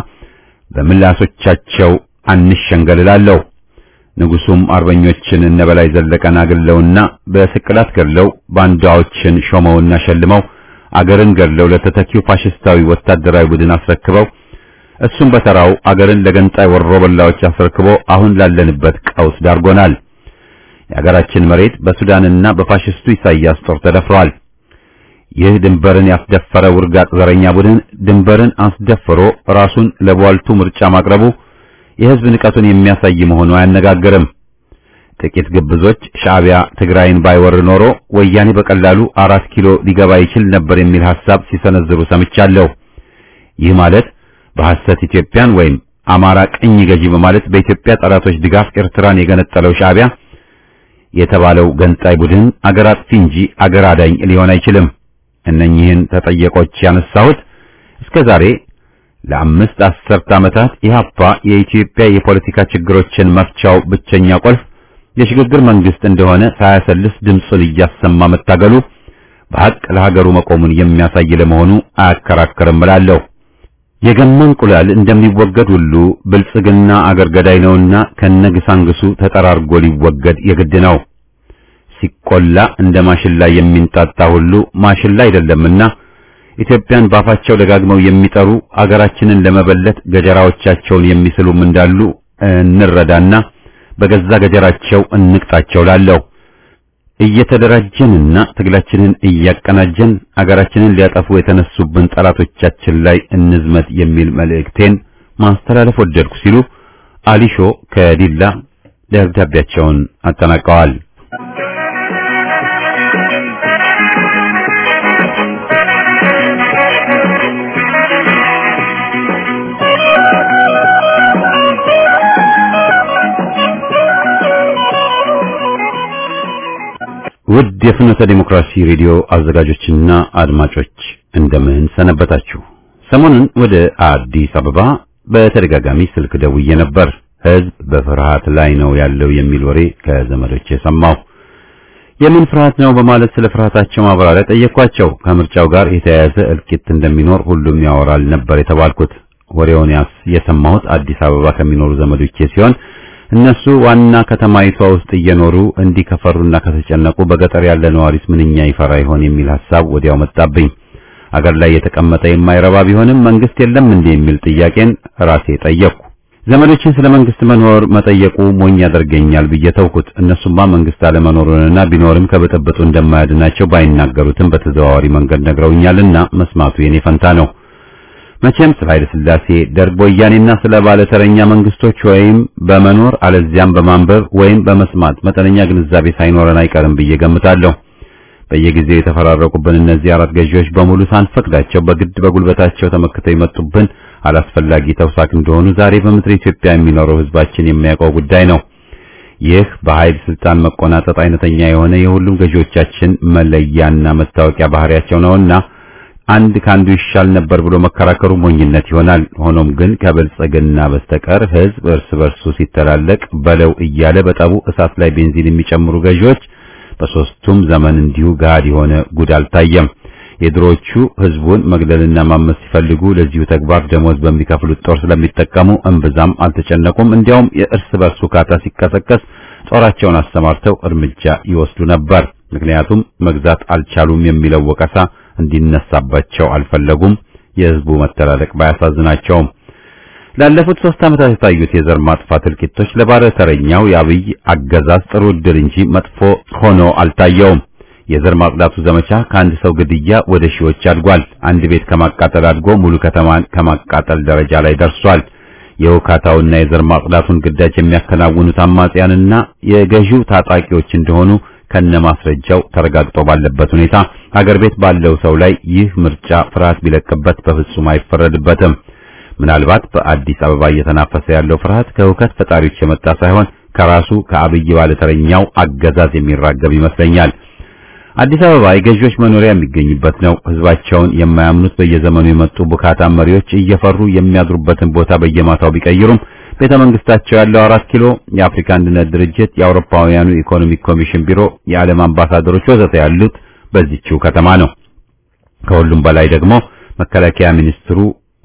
በምላሶቻቸው አንሸንገልላለሁ። ንጉሱም አርበኞችን እነበላይ ዘለቀን አግለውና በስቅላት ገድለው ባንዳዎችን ሾመውና ሸልመው አገርን ገድለው ለተተኪው ፋሽስታዊ ወታደራዊ ቡድን አስረክበው እሱም በተራው አገርን ለገንጣይ ወሮበላዎች አስረክቦ አሁን ላለንበት ቀውስ ዳርጎናል። የሀገራችን መሬት በሱዳንና በፋሽስቱ ኢሳያስ ጦር ተደፍሯል። ይህ ድንበርን ያስደፈረ ውርጋጥ ዘረኛ ቡድን ድንበርን አስደፍሮ ራሱን ለቧልቱ ምርጫ ማቅረቡ የሕዝብ ንቀቱን የሚያሳይ መሆኑ አያነጋግርም። ጥቂት ግብዞች ሻዕቢያ ትግራይን ባይወር ኖሮ ወያኔ በቀላሉ አራት ኪሎ ሊገባ ይችል ነበር የሚል ሐሳብ ሲሰነዝሩ ሰምቻለሁ። ይህ ማለት በሐሰት ኢትዮጵያን ወይም አማራ ቅኝ ገዢ በማለት በኢትዮጵያ ጠላቶች ድጋፍ ኤርትራን የገነጠለው ሻዕቢያ የተባለው ገንጣይ ቡድን አገር አጥፊ እንጂ አገር አዳኝ ሊሆን አይችልም። እነኚህን ተጠየቆች ያነሳሁት እስከ ዛሬ ለአምስት አስርት ዓመታት ኢህአፓ የኢትዮጵያ የፖለቲካ ችግሮችን መፍቻው ብቸኛ ቁልፍ የሽግግር መንግስት እንደሆነ ሳያሰልስ ድምፁን እያሰማ መታገሉ በሐቅ ለሀገሩ መቆሙን የሚያሳይ ለመሆኑ አያከራክርም እላለሁ። የገማ እንቁላል እንደሚወገድ ሁሉ ብልጽግና አገር ገዳይ ነውና ከነግሳንግሱ ተጠራርጎ ሊወገድ የግድ ነው። ሲቆላ እንደ ማሽላ የሚንጣጣ ሁሉ ማሽላ አይደለምና ኢትዮጵያን ባፋቸው ደጋግመው የሚጠሩ አገራችንን ለመበለት ገጀራዎቻቸውን የሚስሉም እንዳሉ እንረዳና በገዛ ገጀራቸው እንቅጣቸው ላለሁ እየተደራጀንና ትግላችንን እያቀናጀን አገራችንን ሊያጠፉ የተነሱብን ጠላቶቻችን ላይ እንዝመት የሚል መልእክቴን ማስተላለፍ ወደድኩ ሲሉ አሊሾ ከዲላ ደብዳቤያቸውን አጠናቀዋል። ውድ የፍኖተ ዲሞክራሲ ሬዲዮ አዘጋጆችና አድማጮች እንደምን ሰነበታችሁ? ሰሞኑን ወደ አዲስ አበባ በተደጋጋሚ ስልክ ደውዬ ነበር። ሕዝብ በፍርሃት ላይ ነው ያለው የሚል ወሬ ከዘመዶቼ ሰማሁ። የምን ፍርሃት ነው በማለት ስለ ፍርሃታቸው ማብራሪያ ጠየኳቸው። ከምርጫው ጋር የተያያዘ እልቂት እንደሚኖር ሁሉም ያወራል ነበር የተባልኩት። ወሬውን የሰማሁት አዲስ አበባ ከሚኖሩ ዘመዶቼ ሲሆን እነሱ ዋና ከተማይቷ ውስጥ እየኖሩ እንዲህ ከፈሩና ከተጨነቁ በገጠር ያለ ነዋሪስ ምንኛ ይፈራ ይሆን የሚል ሐሳብ ወዲያው መጣብኝ። አገር ላይ የተቀመጠ የማይረባ ቢሆንም መንግስት የለም እንዴ የሚል ጥያቄን ራሴ ጠየቅኩ። ዘመዶችን ስለ መንግስት መኖር መጠየቁ ሞኝ ያደርገኛል ብዬ ተውኩት። እነሱማ መንግስት አለመኖሩንና ቢኖርም ከብጥብጡ እንደማያድናቸው ባይናገሩትም በተዘዋዋሪ መንገድ ነግረውኛልና መስማቱ የኔ ፈንታ ነው። መቼም ስለ ኃይለ ሥላሴ ደርግ፣ ወያኔና ስለ ባለተረኛ መንግስቶች ወይም በመኖር አለዚያም በማንበብ ወይም በመስማት መጠነኛ ግንዛቤ ሳይኖረን አይቀርም ብዬ ገምታለሁ። በየጊዜው የተፈራረቁብን እነዚህ አራት ገዢዎች በሙሉ ሳንፈቅዳቸው በግድ በጉልበታቸው ተመክተው የመጡብን አላስፈላጊ ተውሳክ እንደሆኑ ዛሬ በምድር ኢትዮጵያ የሚኖረው ህዝባችን የሚያውቀው ጉዳይ ነው። ይህ በኃይል ስልጣን መቆናጠጥ አይነተኛ የሆነ የሁሉም ገዢዎቻችን መለያና መታወቂያ ባህሪያቸው ነውና አንድ ካንዱ ይሻል ነበር ብሎ መከራከሩ ሞኝነት ይሆናል። ሆኖም ግን ከብልጽግና በስተቀር ህዝብ እርስ በርሱ ሲተላለቅ በለው እያለ በጠቡ እሳት ላይ ቤንዚን የሚጨምሩ ገዢዎች በሶስቱም ዘመን እንዲሁ ጋድ የሆነ ጉድ አልታየም። የድሮቹ ህዝቡን መግደልና ማመስ ሲፈልጉ ለዚሁ ተግባር ደሞዝ በሚከፍሉት ጦር ስለሚጠቀሙ እምብዛም አልተጨነቁም። እንዲያውም የእርስ በርሱ ካታ ሲቀሰቀስ ጦራቸውን አሰማርተው እርምጃ ይወስዱ ነበር። ምክንያቱም መግዛት አልቻሉም የሚለው ወቀሳ እንዲነሳባቸው አልፈለጉም። የህዝቡ መተላለቅ ባያሳዝናቸውም ላለፉት ሶስት ዓመታት የታዩት የዘር ማጥፋት እልቂቶች ለባለተረኛው የአብይ አገዛዝ ጥሩ ዕድል እንጂ መጥፎ ሆኖ አልታየውም። የዘር ማጽዳቱ ዘመቻ ከአንድ ሰው ግድያ ወደ ሺዎች አድጓል። አንድ ቤት ከማቃጠል አድጎ ሙሉ ከተማን ከማቃጠል ደረጃ ላይ ደርሷል። የውካታውና የዘር ማጽዳቱን ግዳጅ የሚያከናውኑት አማጽያንና የገዢው ታጣቂዎች እንደሆኑ ከነማስረጃው ተረጋግጦ ባለበት ሁኔታ ሀገር ቤት ባለው ሰው ላይ ይህ ምርጫ ፍርሃት ቢለቅበት በፍጹም አይፈረድበትም። ምናልባት በአዲስ አበባ እየተናፈሰ ያለው ፍርሃት ከሁከት ፈጣሪዎች የመጣ ሳይሆን ከራሱ ከአብይ ባለተረኛው አገዛዝ የሚራገብ ይመስለኛል። አዲስ አበባ የገዢዎች መኖሪያ የሚገኝበት ነው። ህዝባቸውን የማያምኑት በየዘመኑ የመጡ ቡካታ መሪዎች እየፈሩ የሚያድሩበትን ቦታ በየማታው ቢቀይሩም ቤተ መንግስታቸው ያለው አራት ኪሎ የአፍሪካ አንድነት ድርጅት፣ የአውሮፓውያኑ ኢኮኖሚክ ኮሚሽን ቢሮ፣ የዓለም አምባሳደሮች ወዘተ ያሉት በዚህችው ከተማ ነው። ከሁሉም በላይ ደግሞ መከላከያ ሚኒስትሩ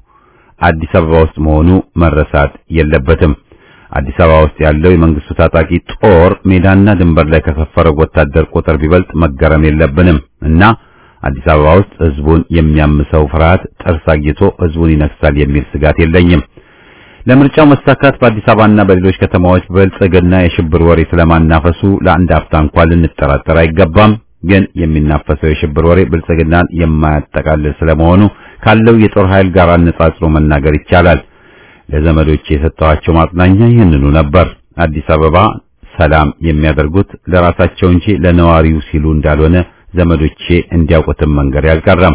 አዲስ አበባ ውስጥ መሆኑ መረሳት የለበትም። አዲስ አበባ ውስጥ ያለው የመንግስቱ ታጣቂ ጦር ሜዳና ድንበር ላይ ከሰፈረው ወታደር ቁጥር ቢበልጥ መገረም የለብንም እና አዲስ አበባ ውስጥ ህዝቡን የሚያምሰው ፍርሃት ጥርስ አግኝቶ ህዝቡን ይነክሳል የሚል ስጋት የለኝም። ለምርጫው መሳካት በአዲስ አበባና በሌሎች ከተማዎች ብልጽግና የሽብር ወሬ ስለማናፈሱ ለአንድ አፍታ እንኳን ልንጠራጠር አይገባም። ግን የሚናፈሰው የሽብር ወሬ ብልጽግናን የማያጠቃልል ስለመሆኑ ካለው የጦር ኃይል ጋር አነጻጽሮ መናገር ይቻላል። ለዘመዶቼ የሰጠኋቸው ማጽናኛ ይህንኑ ነበር። አዲስ አበባ ሰላም የሚያደርጉት ለራሳቸው እንጂ ለነዋሪው ሲሉ እንዳልሆነ ዘመዶቼ እንዲያውቁትም መንገር ያልቀረም።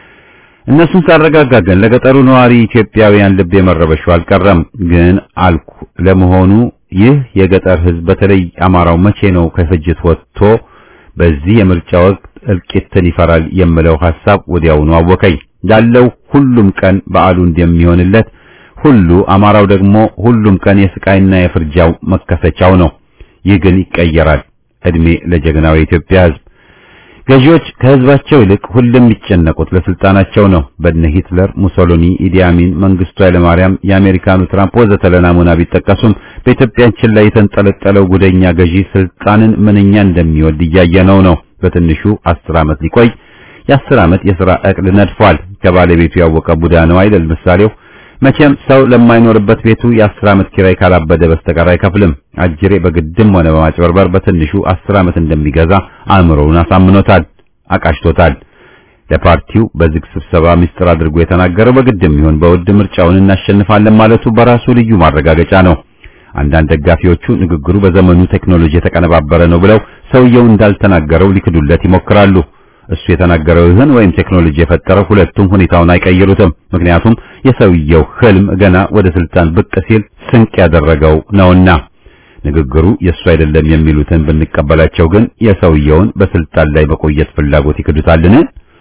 እነሱን ሳረጋጋ ግን ለገጠሩ ነዋሪ ኢትዮጵያውያን ልብ የመረበሹ አልቀረም። ግን አልኩ ለመሆኑ ይህ የገጠር ሕዝብ በተለይ አማራው መቼ ነው ከፍጅት ወጥቶ በዚህ የምርጫ ወቅት እልቂትን ይፈራል የምለው ሐሳብ ወዲያውኑ አወከኝ። ያለው ሁሉም ቀን በዓሉ እንደሚሆንለት ሁሉ አማራው ደግሞ ሁሉም ቀን የስቃይና የፍርጃው መከሰቻው ነው። ይህ ግን ይቀየራል። እድሜ ለጀግናው የኢትዮጵያ ሕዝብ። ገዢዎች ከህዝባቸው ይልቅ ሁሉም የሚጨነቁት ለስልጣናቸው ነው። በነ ሂትለር፣ ሙሶሎኒ፣ ኢዲ አሚን፣ መንግስቱ ኃይለማርያም፣ የአሜሪካኑ ትራምፕ ወዘተ ለናሙና ቢጠቀሱም በኢትዮጵያችን ላይ የተንጠለጠለው ጉደኛ ገዢ ስልጣንን ምንኛ እንደሚወድ እያየነው ነው። በትንሹ አስር ዓመት ሊቆይ የአስር ዓመት የሥራ ዕቅድ ነድፏል። ከባለቤቱ ያወቀ ቡዳ ነው አይደል ምሳሌው። መቼም ሰው ለማይኖርበት ቤቱ የአስር ዓመት ኪራይ ካላበደ በስተቀር አይከፍልም። አጅሬ በግድም ሆነ በማጭበርበር በትንሹ አስር ዓመት እንደሚገዛ አእምሮውን አሳምኖታል፣ አቃሽቶታል። ለፓርቲው በዝግ ስብሰባ ምስጢር አድርጎ የተናገረው በግድም ይሁን በውድ ምርጫውን እናሸንፋለን ማለቱ በራሱ ልዩ ማረጋገጫ ነው። አንዳንድ ደጋፊዎቹ ንግግሩ በዘመኑ ቴክኖሎጂ የተቀነባበረ ነው ብለው ሰውየው እንዳልተናገረው ሊክዱለት ይሞክራሉ። እሱ የተናገረው ይህን ወይም ቴክኖሎጂ የፈጠረው ሁለቱም ሁኔታውን አይቀይሩትም። ምክንያቱም የሰውየው ህልም ገና ወደ ስልጣን ብቅ ሲል ስንቅ ያደረገው ነውና። ንግግሩ የእሱ አይደለም የሚሉትን ብንቀበላቸው ግን የሰውየውን በስልጣን ላይ መቆየት ፍላጎት ይክዱታልን?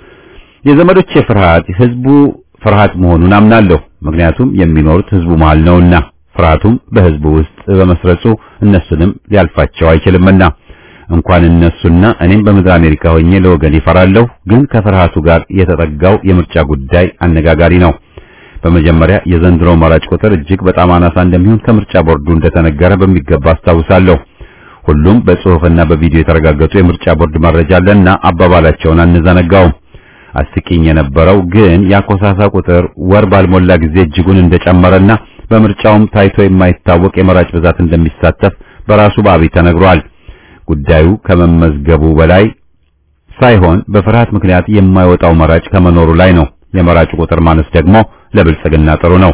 የዘመዶቼ ፍርሃት ህዝቡ ፍርሃት መሆኑን አምናለሁ። ምክንያቱም የሚኖሩት ህዝቡ መሃል ነውና፣ ፍርሃቱም በህዝቡ ውስጥ በመስረጹ እነሱንም ሊያልፋቸው አይችልምና እንኳን እነሱና እኔም በምድር አሜሪካ ሆኜ ለወገን ይፈራለሁ። ግን ከፍርሃቱ ጋር የተጠጋው የምርጫ ጉዳይ አነጋጋሪ ነው። በመጀመሪያ የዘንድሮ መራጭ ቁጥር እጅግ በጣም አናሳ እንደሚሆን ከምርጫ ቦርዱ እንደተነገረ በሚገባ አስታውሳለሁ። ሁሉም በጽሑፍና በቪዲዮ የተረጋገጡ የምርጫ ቦርድ መረጃ አለና አባባላቸውን አንዘነጋውም። አስቂኝ የነበረው ግን የአኮሳሳ ቁጥር ወር ባልሞላ ጊዜ እጅጉን እንደጨመረና በምርጫውም ታይቶ የማይታወቅ የመራጭ ብዛት እንደሚሳተፍ በራሱ በአብይ ተነግሯል። ጉዳዩ ከመመዝገቡ በላይ ሳይሆን በፍርሃት ምክንያት የማይወጣው መራጭ ከመኖሩ ላይ ነው። የመራጩ ቁጥር ማነስ ደግሞ ለብልጽግና ጥሩ ነው።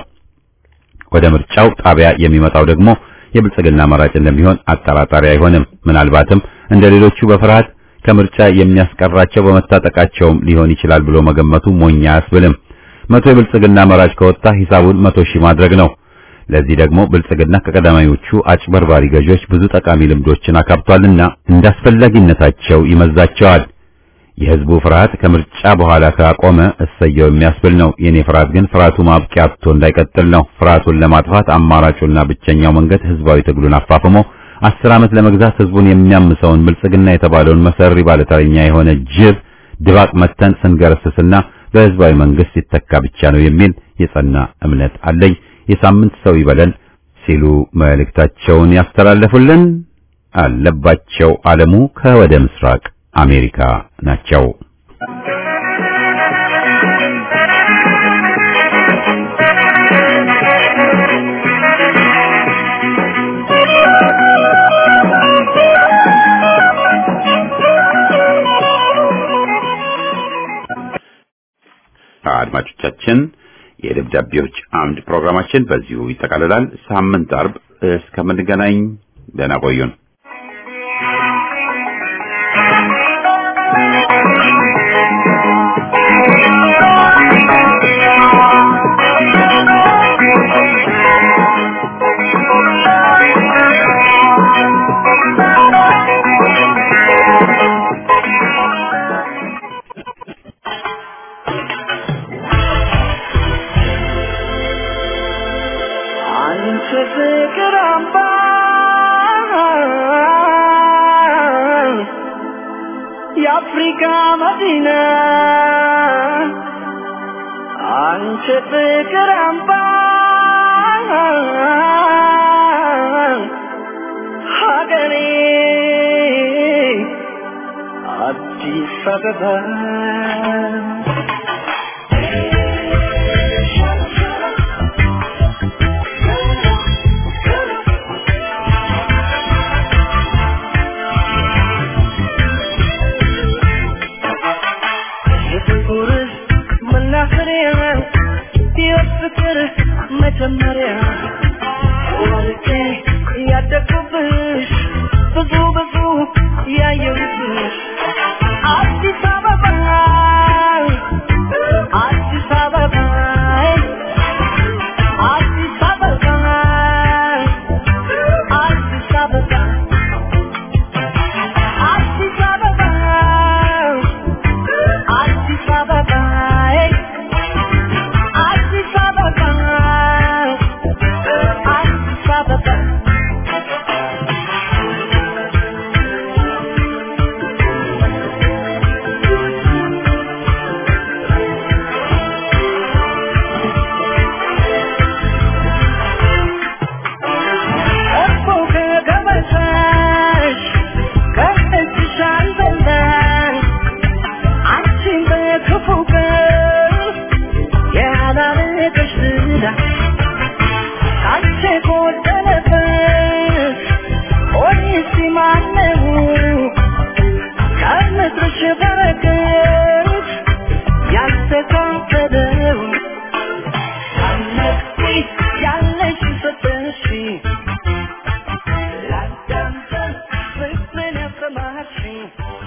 ወደ ምርጫው ጣቢያ የሚመጣው ደግሞ የብልጽግና መራጭ እንደሚሆን አጠራጣሪ አይሆንም። ምናልባትም እንደ ሌሎቹ በፍርሃት ከምርጫ የሚያስቀራቸው በመታጠቃቸውም ሊሆን ይችላል ብሎ መገመቱ ሞኝ አያስብልም። መቶ የብልጽግና መራጭ ከወጣ ሂሳቡን መቶ ሺህ ማድረግ ነው። ለዚህ ደግሞ ብልጽግና ከቀዳማዮቹ አጭበርባሪ ገዢዎች ብዙ ጠቃሚ ልምዶችን አካብቷልና እንዳስፈላጊነታቸው ይመዛቸዋል። የህዝቡ ፍርሃት ከምርጫ በኋላ ካቆመ እሰየው የሚያስብል ነው። የኔ ፍርሃት ግን ፍርሃቱ ማብቂያ አጥቶ እንዳይቀጥል ነው። ፍርሃቱን ለማጥፋት አማራጩና ብቸኛው መንገድ ህዝባዊ ትግሉን አፋፍሞ አስር ዓመት ለመግዛት ህዝቡን የሚያምሰውን ብልጽግና የተባለውን መሰሪ ባለተረኛ የሆነ ጅብ ድባቅ መተን ስንገረስስና በህዝባዊ መንግስት ሲተካ ብቻ ነው የሚል የጸና እምነት አለኝ። የሳምንት ሰው ይበለን ሲሉ መልእክታቸውን ያስተላለፉልን አለባቸው አለሙ ከወደ ምስራቅ አሜሪካ ናቸው። አድማጮቻችን የደብዳቤዎች አምድ ፕሮግራማችን በዚሁ ይጠቃልላል። ሳምንት አርብ እስከምንገናኝ ደህና ቆዩን። አንቺ ፍቅር አምባ የአፍሪካ መዲና አንቺ ፍቅር አምባ ሀገሬ አዲስ አበባ ፍቅር መጀመሪያ ወርቄ ያደግኩብሽ ብዙ ብዙ ያየሁብሽ አዲስ አበባ አዲስ አበባ አዲስ አበባ አዲስ አበባ አዲስ አበባ አዲስ አበባ አዲስ አበባ አዲስ አበባ እኮ ከገበታሽ ከእጅሽ አልበላሽ አንቺን በክፉ ቀን ያላለቀሽ ዝና ካንቺ ጎደለበት ሆኔስ ማነው ከምድርሽ በረከት ያልተካፈለው አነቅቲ ያለሽ ሰጠሽ ላዳምጠን ፍቅርን ያሰማሽኝ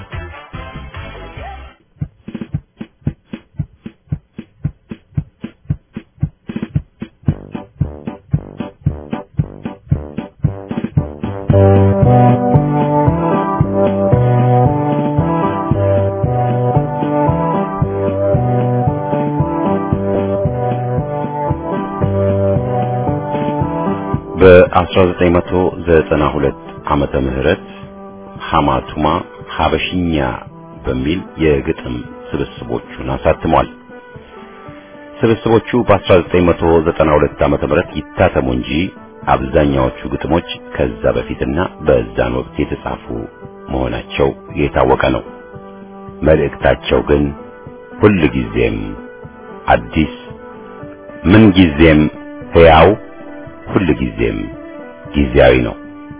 በ1992 ዓመተ ምህረት ሐማቱማ ሐበሽኛ በሚል የግጥም ስብስቦቹን አሳትሟል። ስብስቦቹ በ1992 ዓመተ ምህረት ይታተሙ እንጂ አብዛኛዎቹ ግጥሞች ከዛ በፊትና በዛን ወቅት የተጻፉ መሆናቸው የታወቀ ነው። መልእክታቸው ግን ሁል ጊዜም አዲስ፣ ምን ጊዜም ሕያው፣ ሁል ጊዜም ጊዜያዊ ነው።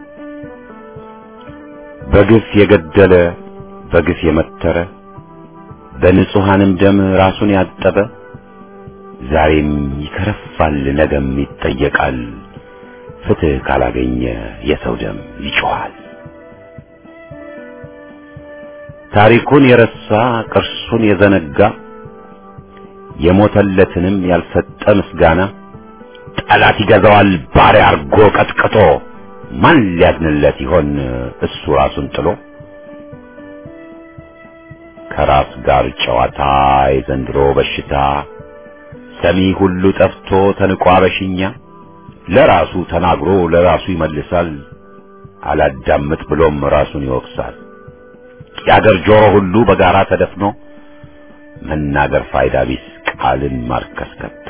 በግፍ የገደለ በግፍ የመተረ በንጹሐንም ደም ራሱን ያጠበ ዛሬም ይከረፋል፣ ነገም ይጠየቃል። ፍትሕ ካላገኘ የሰው ደም ይጮኻል። ታሪኩን የረሳ ቅርሱን የዘነጋ የሞተለትንም ያልሰጠ ምስጋና ጠላት ይገዛዋል ባሪያ አርጎ ቀጥቅጦ ማን ሊያድንለት ይሆን እሱ ራሱን ጥሎ ከራስ ጋር ጨዋታ የዘንድሮ በሽታ ሰሚ ሁሉ ጠፍቶ ተንቆ አበሽኛ ለራሱ ተናግሮ ለራሱ ይመልሳል አላዳምጥ ብሎም ራሱን ይወቅሳል የአገር ጆሮ ሁሉ በጋራ ተደፍኖ መናገር ፋይዳ ቢስ ቃልን ማርከስ ከቶ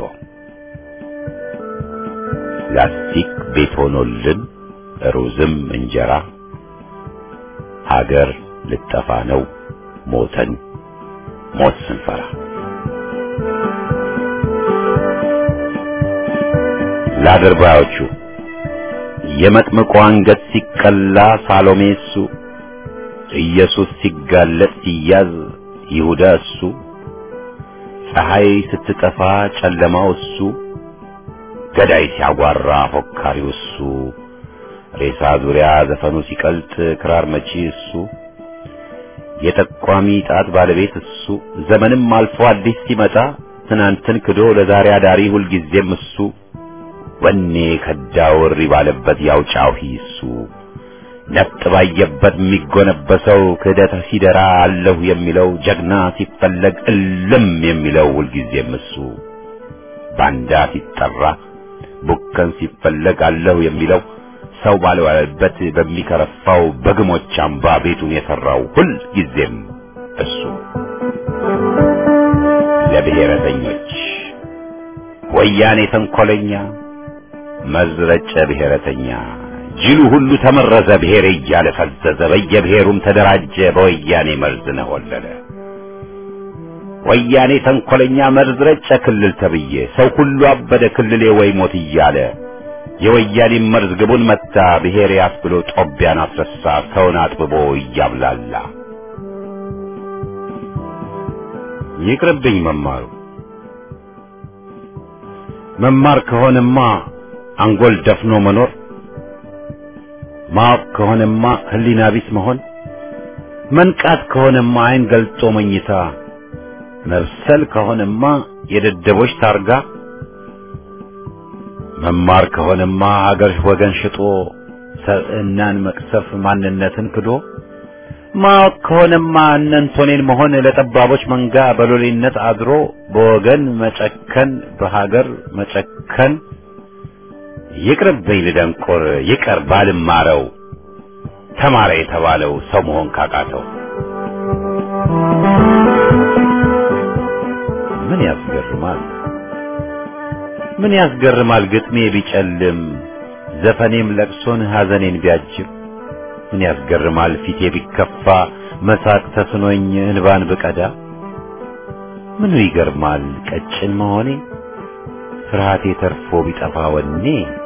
ላስቲክ ቤት ሆኖልን ሩዝም እንጀራ ሀገር ልጠፋ ነው ሞተን ሞት ስንፈራ ለአድርባዮቹ የመጥምቁ አንገት ሲቀላ ሳሎሜ እሱ ኢየሱስ ሲጋለጥ ሲያዝ ይሁዳ እሱ ፀሐይ ስትጠፋ ጨለማው እሱ ገዳይ ሲያጓራ ፎካሪው እሱ ሬሳ ዙሪያ ዘፈኑ ሲቀልጥ ክራር መቺ እሱ የጠቋሚ ጣት ባለቤት እሱ ዘመንም አልፎ አዲስ ሲመጣ ትናንትን ክዶ ለዛሬ አዳሪ ሁልጊዜም እሱ ወኔ ከዳው እሪ ባለበት ያውጫው እሱ ነፍጥ ባየበት የሚጎነበሰው ክህደት ሲደራ አለሁ የሚለው ጀግና ሲፈለግ እልም የሚለው ሁልጊዜም እሱ ባንዳ ሲጠራ ቡከን ሲፈለግ አለሁ የሚለው ሰው ባልዋለበት በሚከረፋው በግሞች አምባ ቤቱን የሠራው ሁል ጊዜም እሱ ለብሔረተኞች ወያኔ ተንኰለኛ መዝረጨ ብሔረተኛ ጅሉ ሁሉ ተመረዘ ብሔር እያለ ፈዘዘ በየብሔሩም ተደራጀ በወያኔ መርዝ ነሆለለ ወያኔ ተንኰለኛ መርዝ ረጨ ክልል ተብዬ ሰው ሁሉ አበደ ክልሌ ወይ ሞት እያለ የወያኔ መርዝ ግቡን መታ ብሔር ያስብሎ ጦቢያን አስረሳ ሰውን አጥብቦ እያብላላ ይቅርብኝ መማሩ መማር ከሆነማ አንጎል ደፍኖ መኖር ማወቅ ከሆነማ ህሊና ቢስ መሆን መንቃት ከሆነማ አይን ገልጦ መኝታ መብሰል ከሆነማ የደደቦች ታርጋ መማር ከሆነማ ሀገር ወገን ሽጦ ሰብዕናን መቅሰፍ ማንነትን ክዶ ማወቅ ከሆነማ እነንቶኔን መሆን ለጠባቦች መንጋ በሎሌነት አድሮ በወገን መጨከን በሀገር መጨከን ይቅርብኝ ልደንቆር ይቀር ባልማረው ተማረ የተባለው ሰው መሆን ካቃተው ምን ያስገርማል ምን ያስገርማል ግጥሜ ቢጨልም ዘፈኔም ለቅሶን ሐዘኔን ቢያጅብ ምን ያስገርማል ፊቴ ቢከፋ መሳቅ ተስኖኝ እንባን ብቀዳ ምኑ ይገርማል ቀጭን መሆኔ ፍርሃቴ ተርፎ ቢጠፋ ወኔ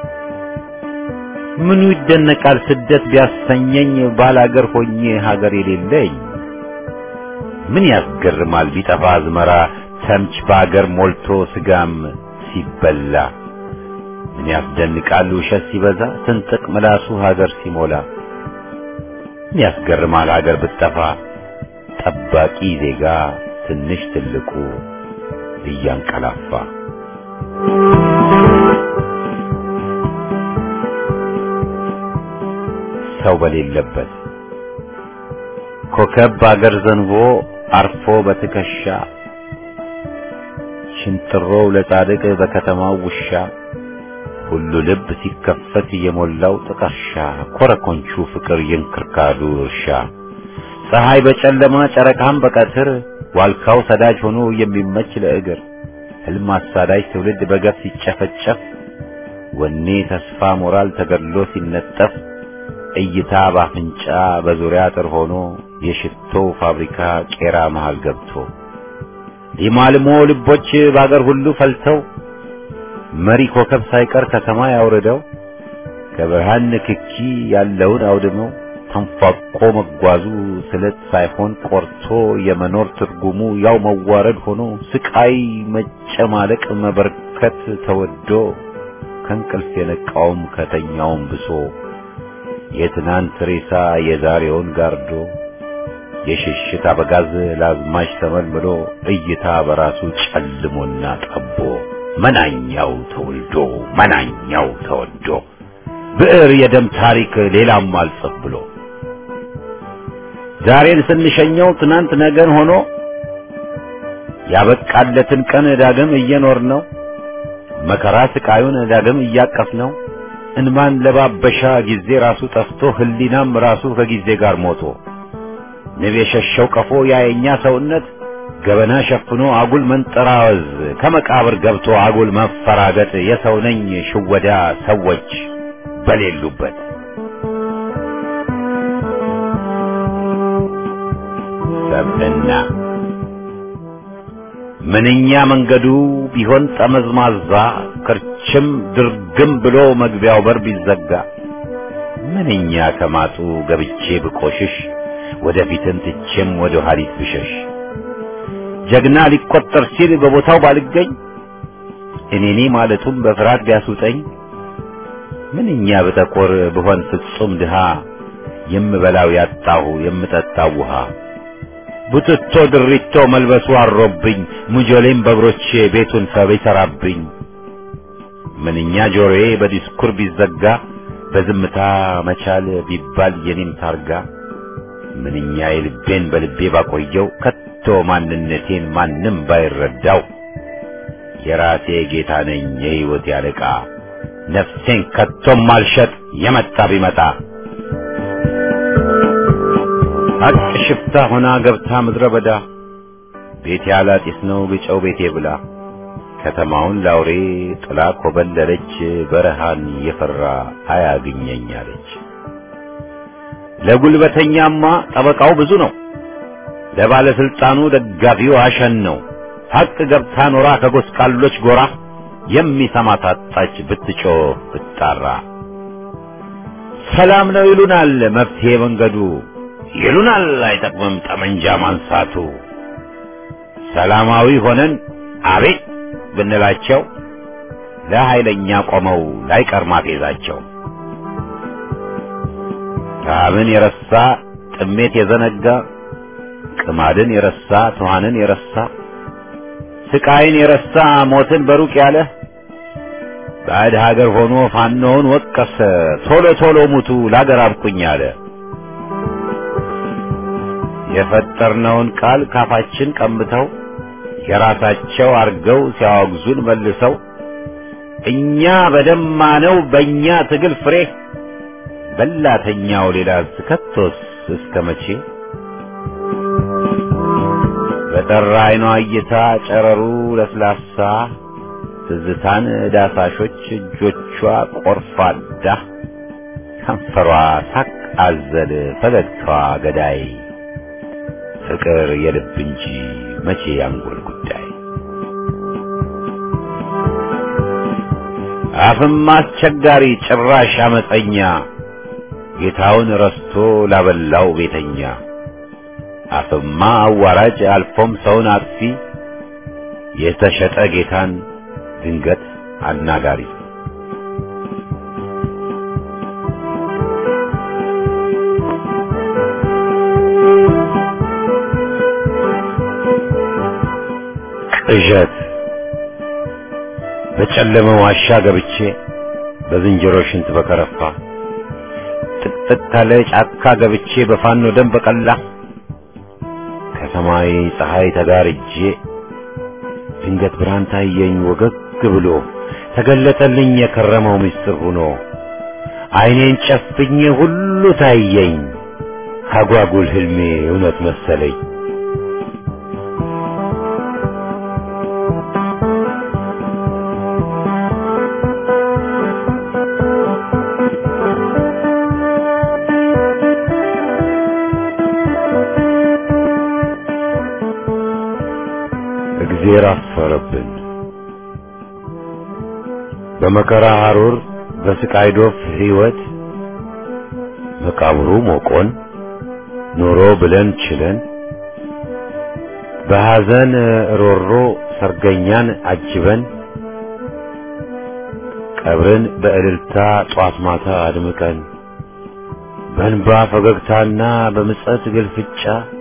ምኑ ይደነቃል ስደት ቢያሰኘኝ ባላገር ሆኜ ሀገር የሌለኝ ምን ያስገርማል ቢጠፋ አዝመራ ተምች በአገር ሞልቶ ስጋም ሲበላ ምን ያስደንቃል ውሸት ሲበዛ ስንጥቅ ምላሱ ሀገር ሲሞላ ምን ያስገርማል ሀገር ብትጠፋ ጠባቂ ዜጋ ትንሽ ትልቁ እያንቀላፋ ሰው በሌለበት ኮከብ በአገር ዘንቦ አርፎ በትከሻ ሽንጥሮው ለጻድቅ በከተማው ውሻ ሁሉ ልብ ሲከፈት የሞላው ጥቀርሻ ኮረኮንቹ ፍቅር የእንክርካዱ እርሻ ፀሐይ በጨለማ ጨረቃም በቀትር ዋልካው ሰዳጅ ሆኖ የሚመች ለእግር ህልም አሳዳጅ ትውልድ በገፍ ሲጨፈጨፍ ወኔ ተስፋ ሞራል ተገድሎ ሲነጠፍ እይታ ባፍንጫ በዙሪያ አጥር ሆኖ የሽቶ ፋብሪካ ቄራ መሃል ገብቶ ሊማልሞ ልቦች በአገር ሁሉ ፈልተው መሪ ኮከብ ሳይቀር ከሰማይ አውርደው ከብርሃን ንክኪ ያለውን አውድመው ተንፏቆ መጓዙ ስለት ሳይሆን ቆርቶ የመኖር ትርጉሙ ያው መዋረድ ሆኖ ስቃይ መጨማለቅ መበርከት ተወዶ ከእንቅልፍ የነቃውም ከተኛውም ብሶ የትናንት ሬሳ የዛሬውን ጋርዶ የሽሽት አበጋዝ ለአዝማች ተመልምሎ እይታ በራሱ ጨልሞና ጠቦ መናኛው ተወልዶ መናኛው ተወዶ ብዕር የደም ታሪክ ሌላም አልጽፍ ብሎ ዛሬን ስንሸኘው ትናንት ነገን ሆኖ ያበቃለትን ቀን ዳግም እየኖር ነው መከራ ስቃዩን ዳግም እያቀፍ ነው እንማን ለባበሻ ጊዜ ራሱ ጠፍቶ ህሊናም ራሱ ከጊዜ ጋር ሞቶ ንብ የሸሸው ቀፎ ያየኛ ሰውነት ገበና ሸፍኖ አጉል መንጠራወዝ ከመቃብር ገብቶ አጉል መፈራገጥ የሰው ነኝ ሽወዳ ሰዎች በሌሉበት ሰብዕና ምንኛ መንገዱ ቢሆን ጠመዝማዛ ክርችም ድርግም ብሎ መግቢያው በር ቢዘጋ ምንኛ ከማጡ ገብቼ ብቆሽሽ ወደፊትን ትቼም ወደ ኋሊት ብሸሽ ጀግና ሊቆጠር ሲል በቦታው ባልገኝ እኔኔ ማለቱም በፍርሃት ቢያስውጠኝ ምንኛ በጠቆር ብሆን ፍጹም ድሃ የምበላው ያጣሁ የምጠጣው ውሃ ቡትቶ ድሪቶ መልበሱ አሮብኝ ሙጆሌም በእግሮቼ ቤቱን ሰብ ይሠራብኝ ምንኛ ጆሮዬ በዲስኩር ቢዘጋ በዝምታ መቻል ቢባል የኔም ታርጋ ምንኛ የልቤን በልቤ ባቆየው ከቶ ማንነቴን ማንም ባይረዳው የራሴ ጌታ ነኝ የሕይወት ያለቃ ነፍሴን ከቶም ማልሸጥ የመጣ ቢመጣ ሀቅ ሽፍታ ሆና ገብታ ምድረ በዳ ቤቴ አላጢስ ነው ግጨው ቤቴ ብላ ከተማውን ላውሬ ጥላ ኮበለለች በረሃን የፈራ አያግኘኝ አለች። ለጉልበተኛማ ጠበቃው ብዙ ነው፣ ለባለስልጣኑ ደጋፊው አሸን ነው። ሀቅ ገብታ ኖራ ከጎስቋሎች ጎራ የሚሰማ ታጣች ብትጮህ ብትጣራ። ሰላም ነው ይሉናል መፍትሄ መንገዱ ይሉናል አይጠቅምም ጠመንጃ ማንሳቱ። ሰላማዊ ሆነን አቤት ብንላቸው ለኃይለኛ ቆመው ላይቀር ማፌዛቸው ረሃብን የረሳ ጥሜት የዘነጋ ቅማድን የረሳ ትኋንን የረሳ ስቃይን የረሳ ሞትን በሩቅ ያለ ባዕድ ሀገር ሆኖ ፋኖውን ወቀሰ ቶሎ ቶሎ ሙቱ ላገር አብቁኝ አለ። የፈጠርነውን ቃል ካፋችን ቀምተው የራሳቸው አርገው ሲያወግዙን መልሰው እኛ በደማነው በእኛ ትግል ፍሬ በላተኛው ሌላ ከቶስ እስከ መቼ በጠራ አይኗ እይታ ጨረሩ ለስላሳ ትዝታን ዳሳሾች እጆቿ ቆርፋዳ ከንፈሯ ሳቅ አዘል ፈገግታዋ ገዳይ ፍቅር የልብ እንጂ መቼ ያንጎል ጉዳይ አፍም አስቸጋሪ ጭራሽ አመፀኛ ጌታውን ረስቶ ላበላው ቤተኛ አፍማ አዋራጅ አልፎም ሰውን አጥፊ የተሸጠ ጌታን ድንገት አናጋሪ ቅዠት በጨለመ ዋሻ ገብቼ በዝንጀሮ ሽንት በከረፋ ጥቅጥቅ ካለ ጫካ ገብቼ በፋኖ ደም በቀላ ከሰማይ ፀሐይ ተጋርጄ ድንገት ብርሃን ታየኝ ወገግ ብሎ ተገለጠልኝ የከረመው ምስጢር ሆኖ ዓይኔን ጨፍኜ ሁሉ ታየኝ አጓጉል ህልሜ እውነት መሰለኝ። እግዜር አፈረብን። በመከራ ሐሩር በስቃይ ዶፍ ሕይወት መቃብሩ ሞቆን ኖሮ ብለን ችለን በሐዘን ሮሮ ሰርገኛን አጅበን ቀብርን በእልልታ ጧት ማታ አድምቀን በእንባ ፈገግታና በምጸት ግልፍጫ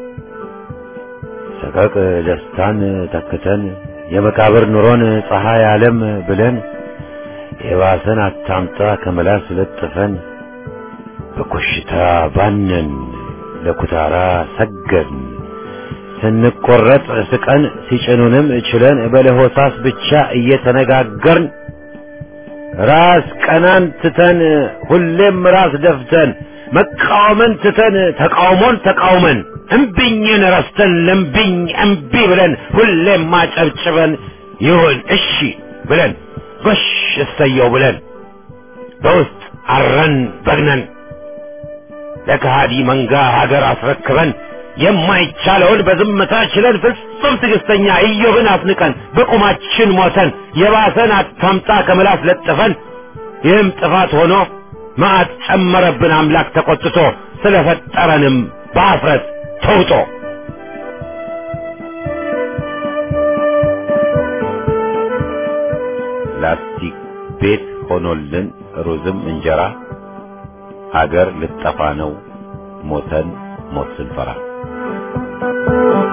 ሰቀቅ ደስታን ተክተን የመቃብር ኑሮን ፀሐይ ዓለም ብለን የባሰን አታምጣ ከመላስ ለጥፈን በኮሽታ ባነን ለኩታራ ሰገድን ስንቆረጥ ስቀን ሲጭኑንም ችለን በለሆሳስ ብቻ እየተነጋገርን ራስ ቀናን ትተን ሁሌም ራስ ደፍተን መቃወምን ትተን ተቃውሞን ተቃውመን እምቢኝን ረስተን ለምቢኝ እምቢ ብለን ሁሌም ማጨብጭበን ይሁን እሺ ብለን ጎሽ እሰየው ብለን በውስጥ አረን በግነን ለከሃዲ መንጋ ሀገር አስረክበን የማይቻለውን በዝምታ ችለን ፍጹም ትዕግስተኛ ኢዮብን አስንቀን በቁማችን ሞተን የባሰን አታምጣ ከምላስ ለጥፈን ይህም ጥፋት ሆኖ መዓት ጨመረብን አምላክ ተቆጥቶ ስለፈጠረንም በአፍረት ተውጦ ላስቲክ ቤት ሆኖልን ሩዝም እንጀራ ሀገር ልጠፋ ነው ሞተን ሞት ስንፈራ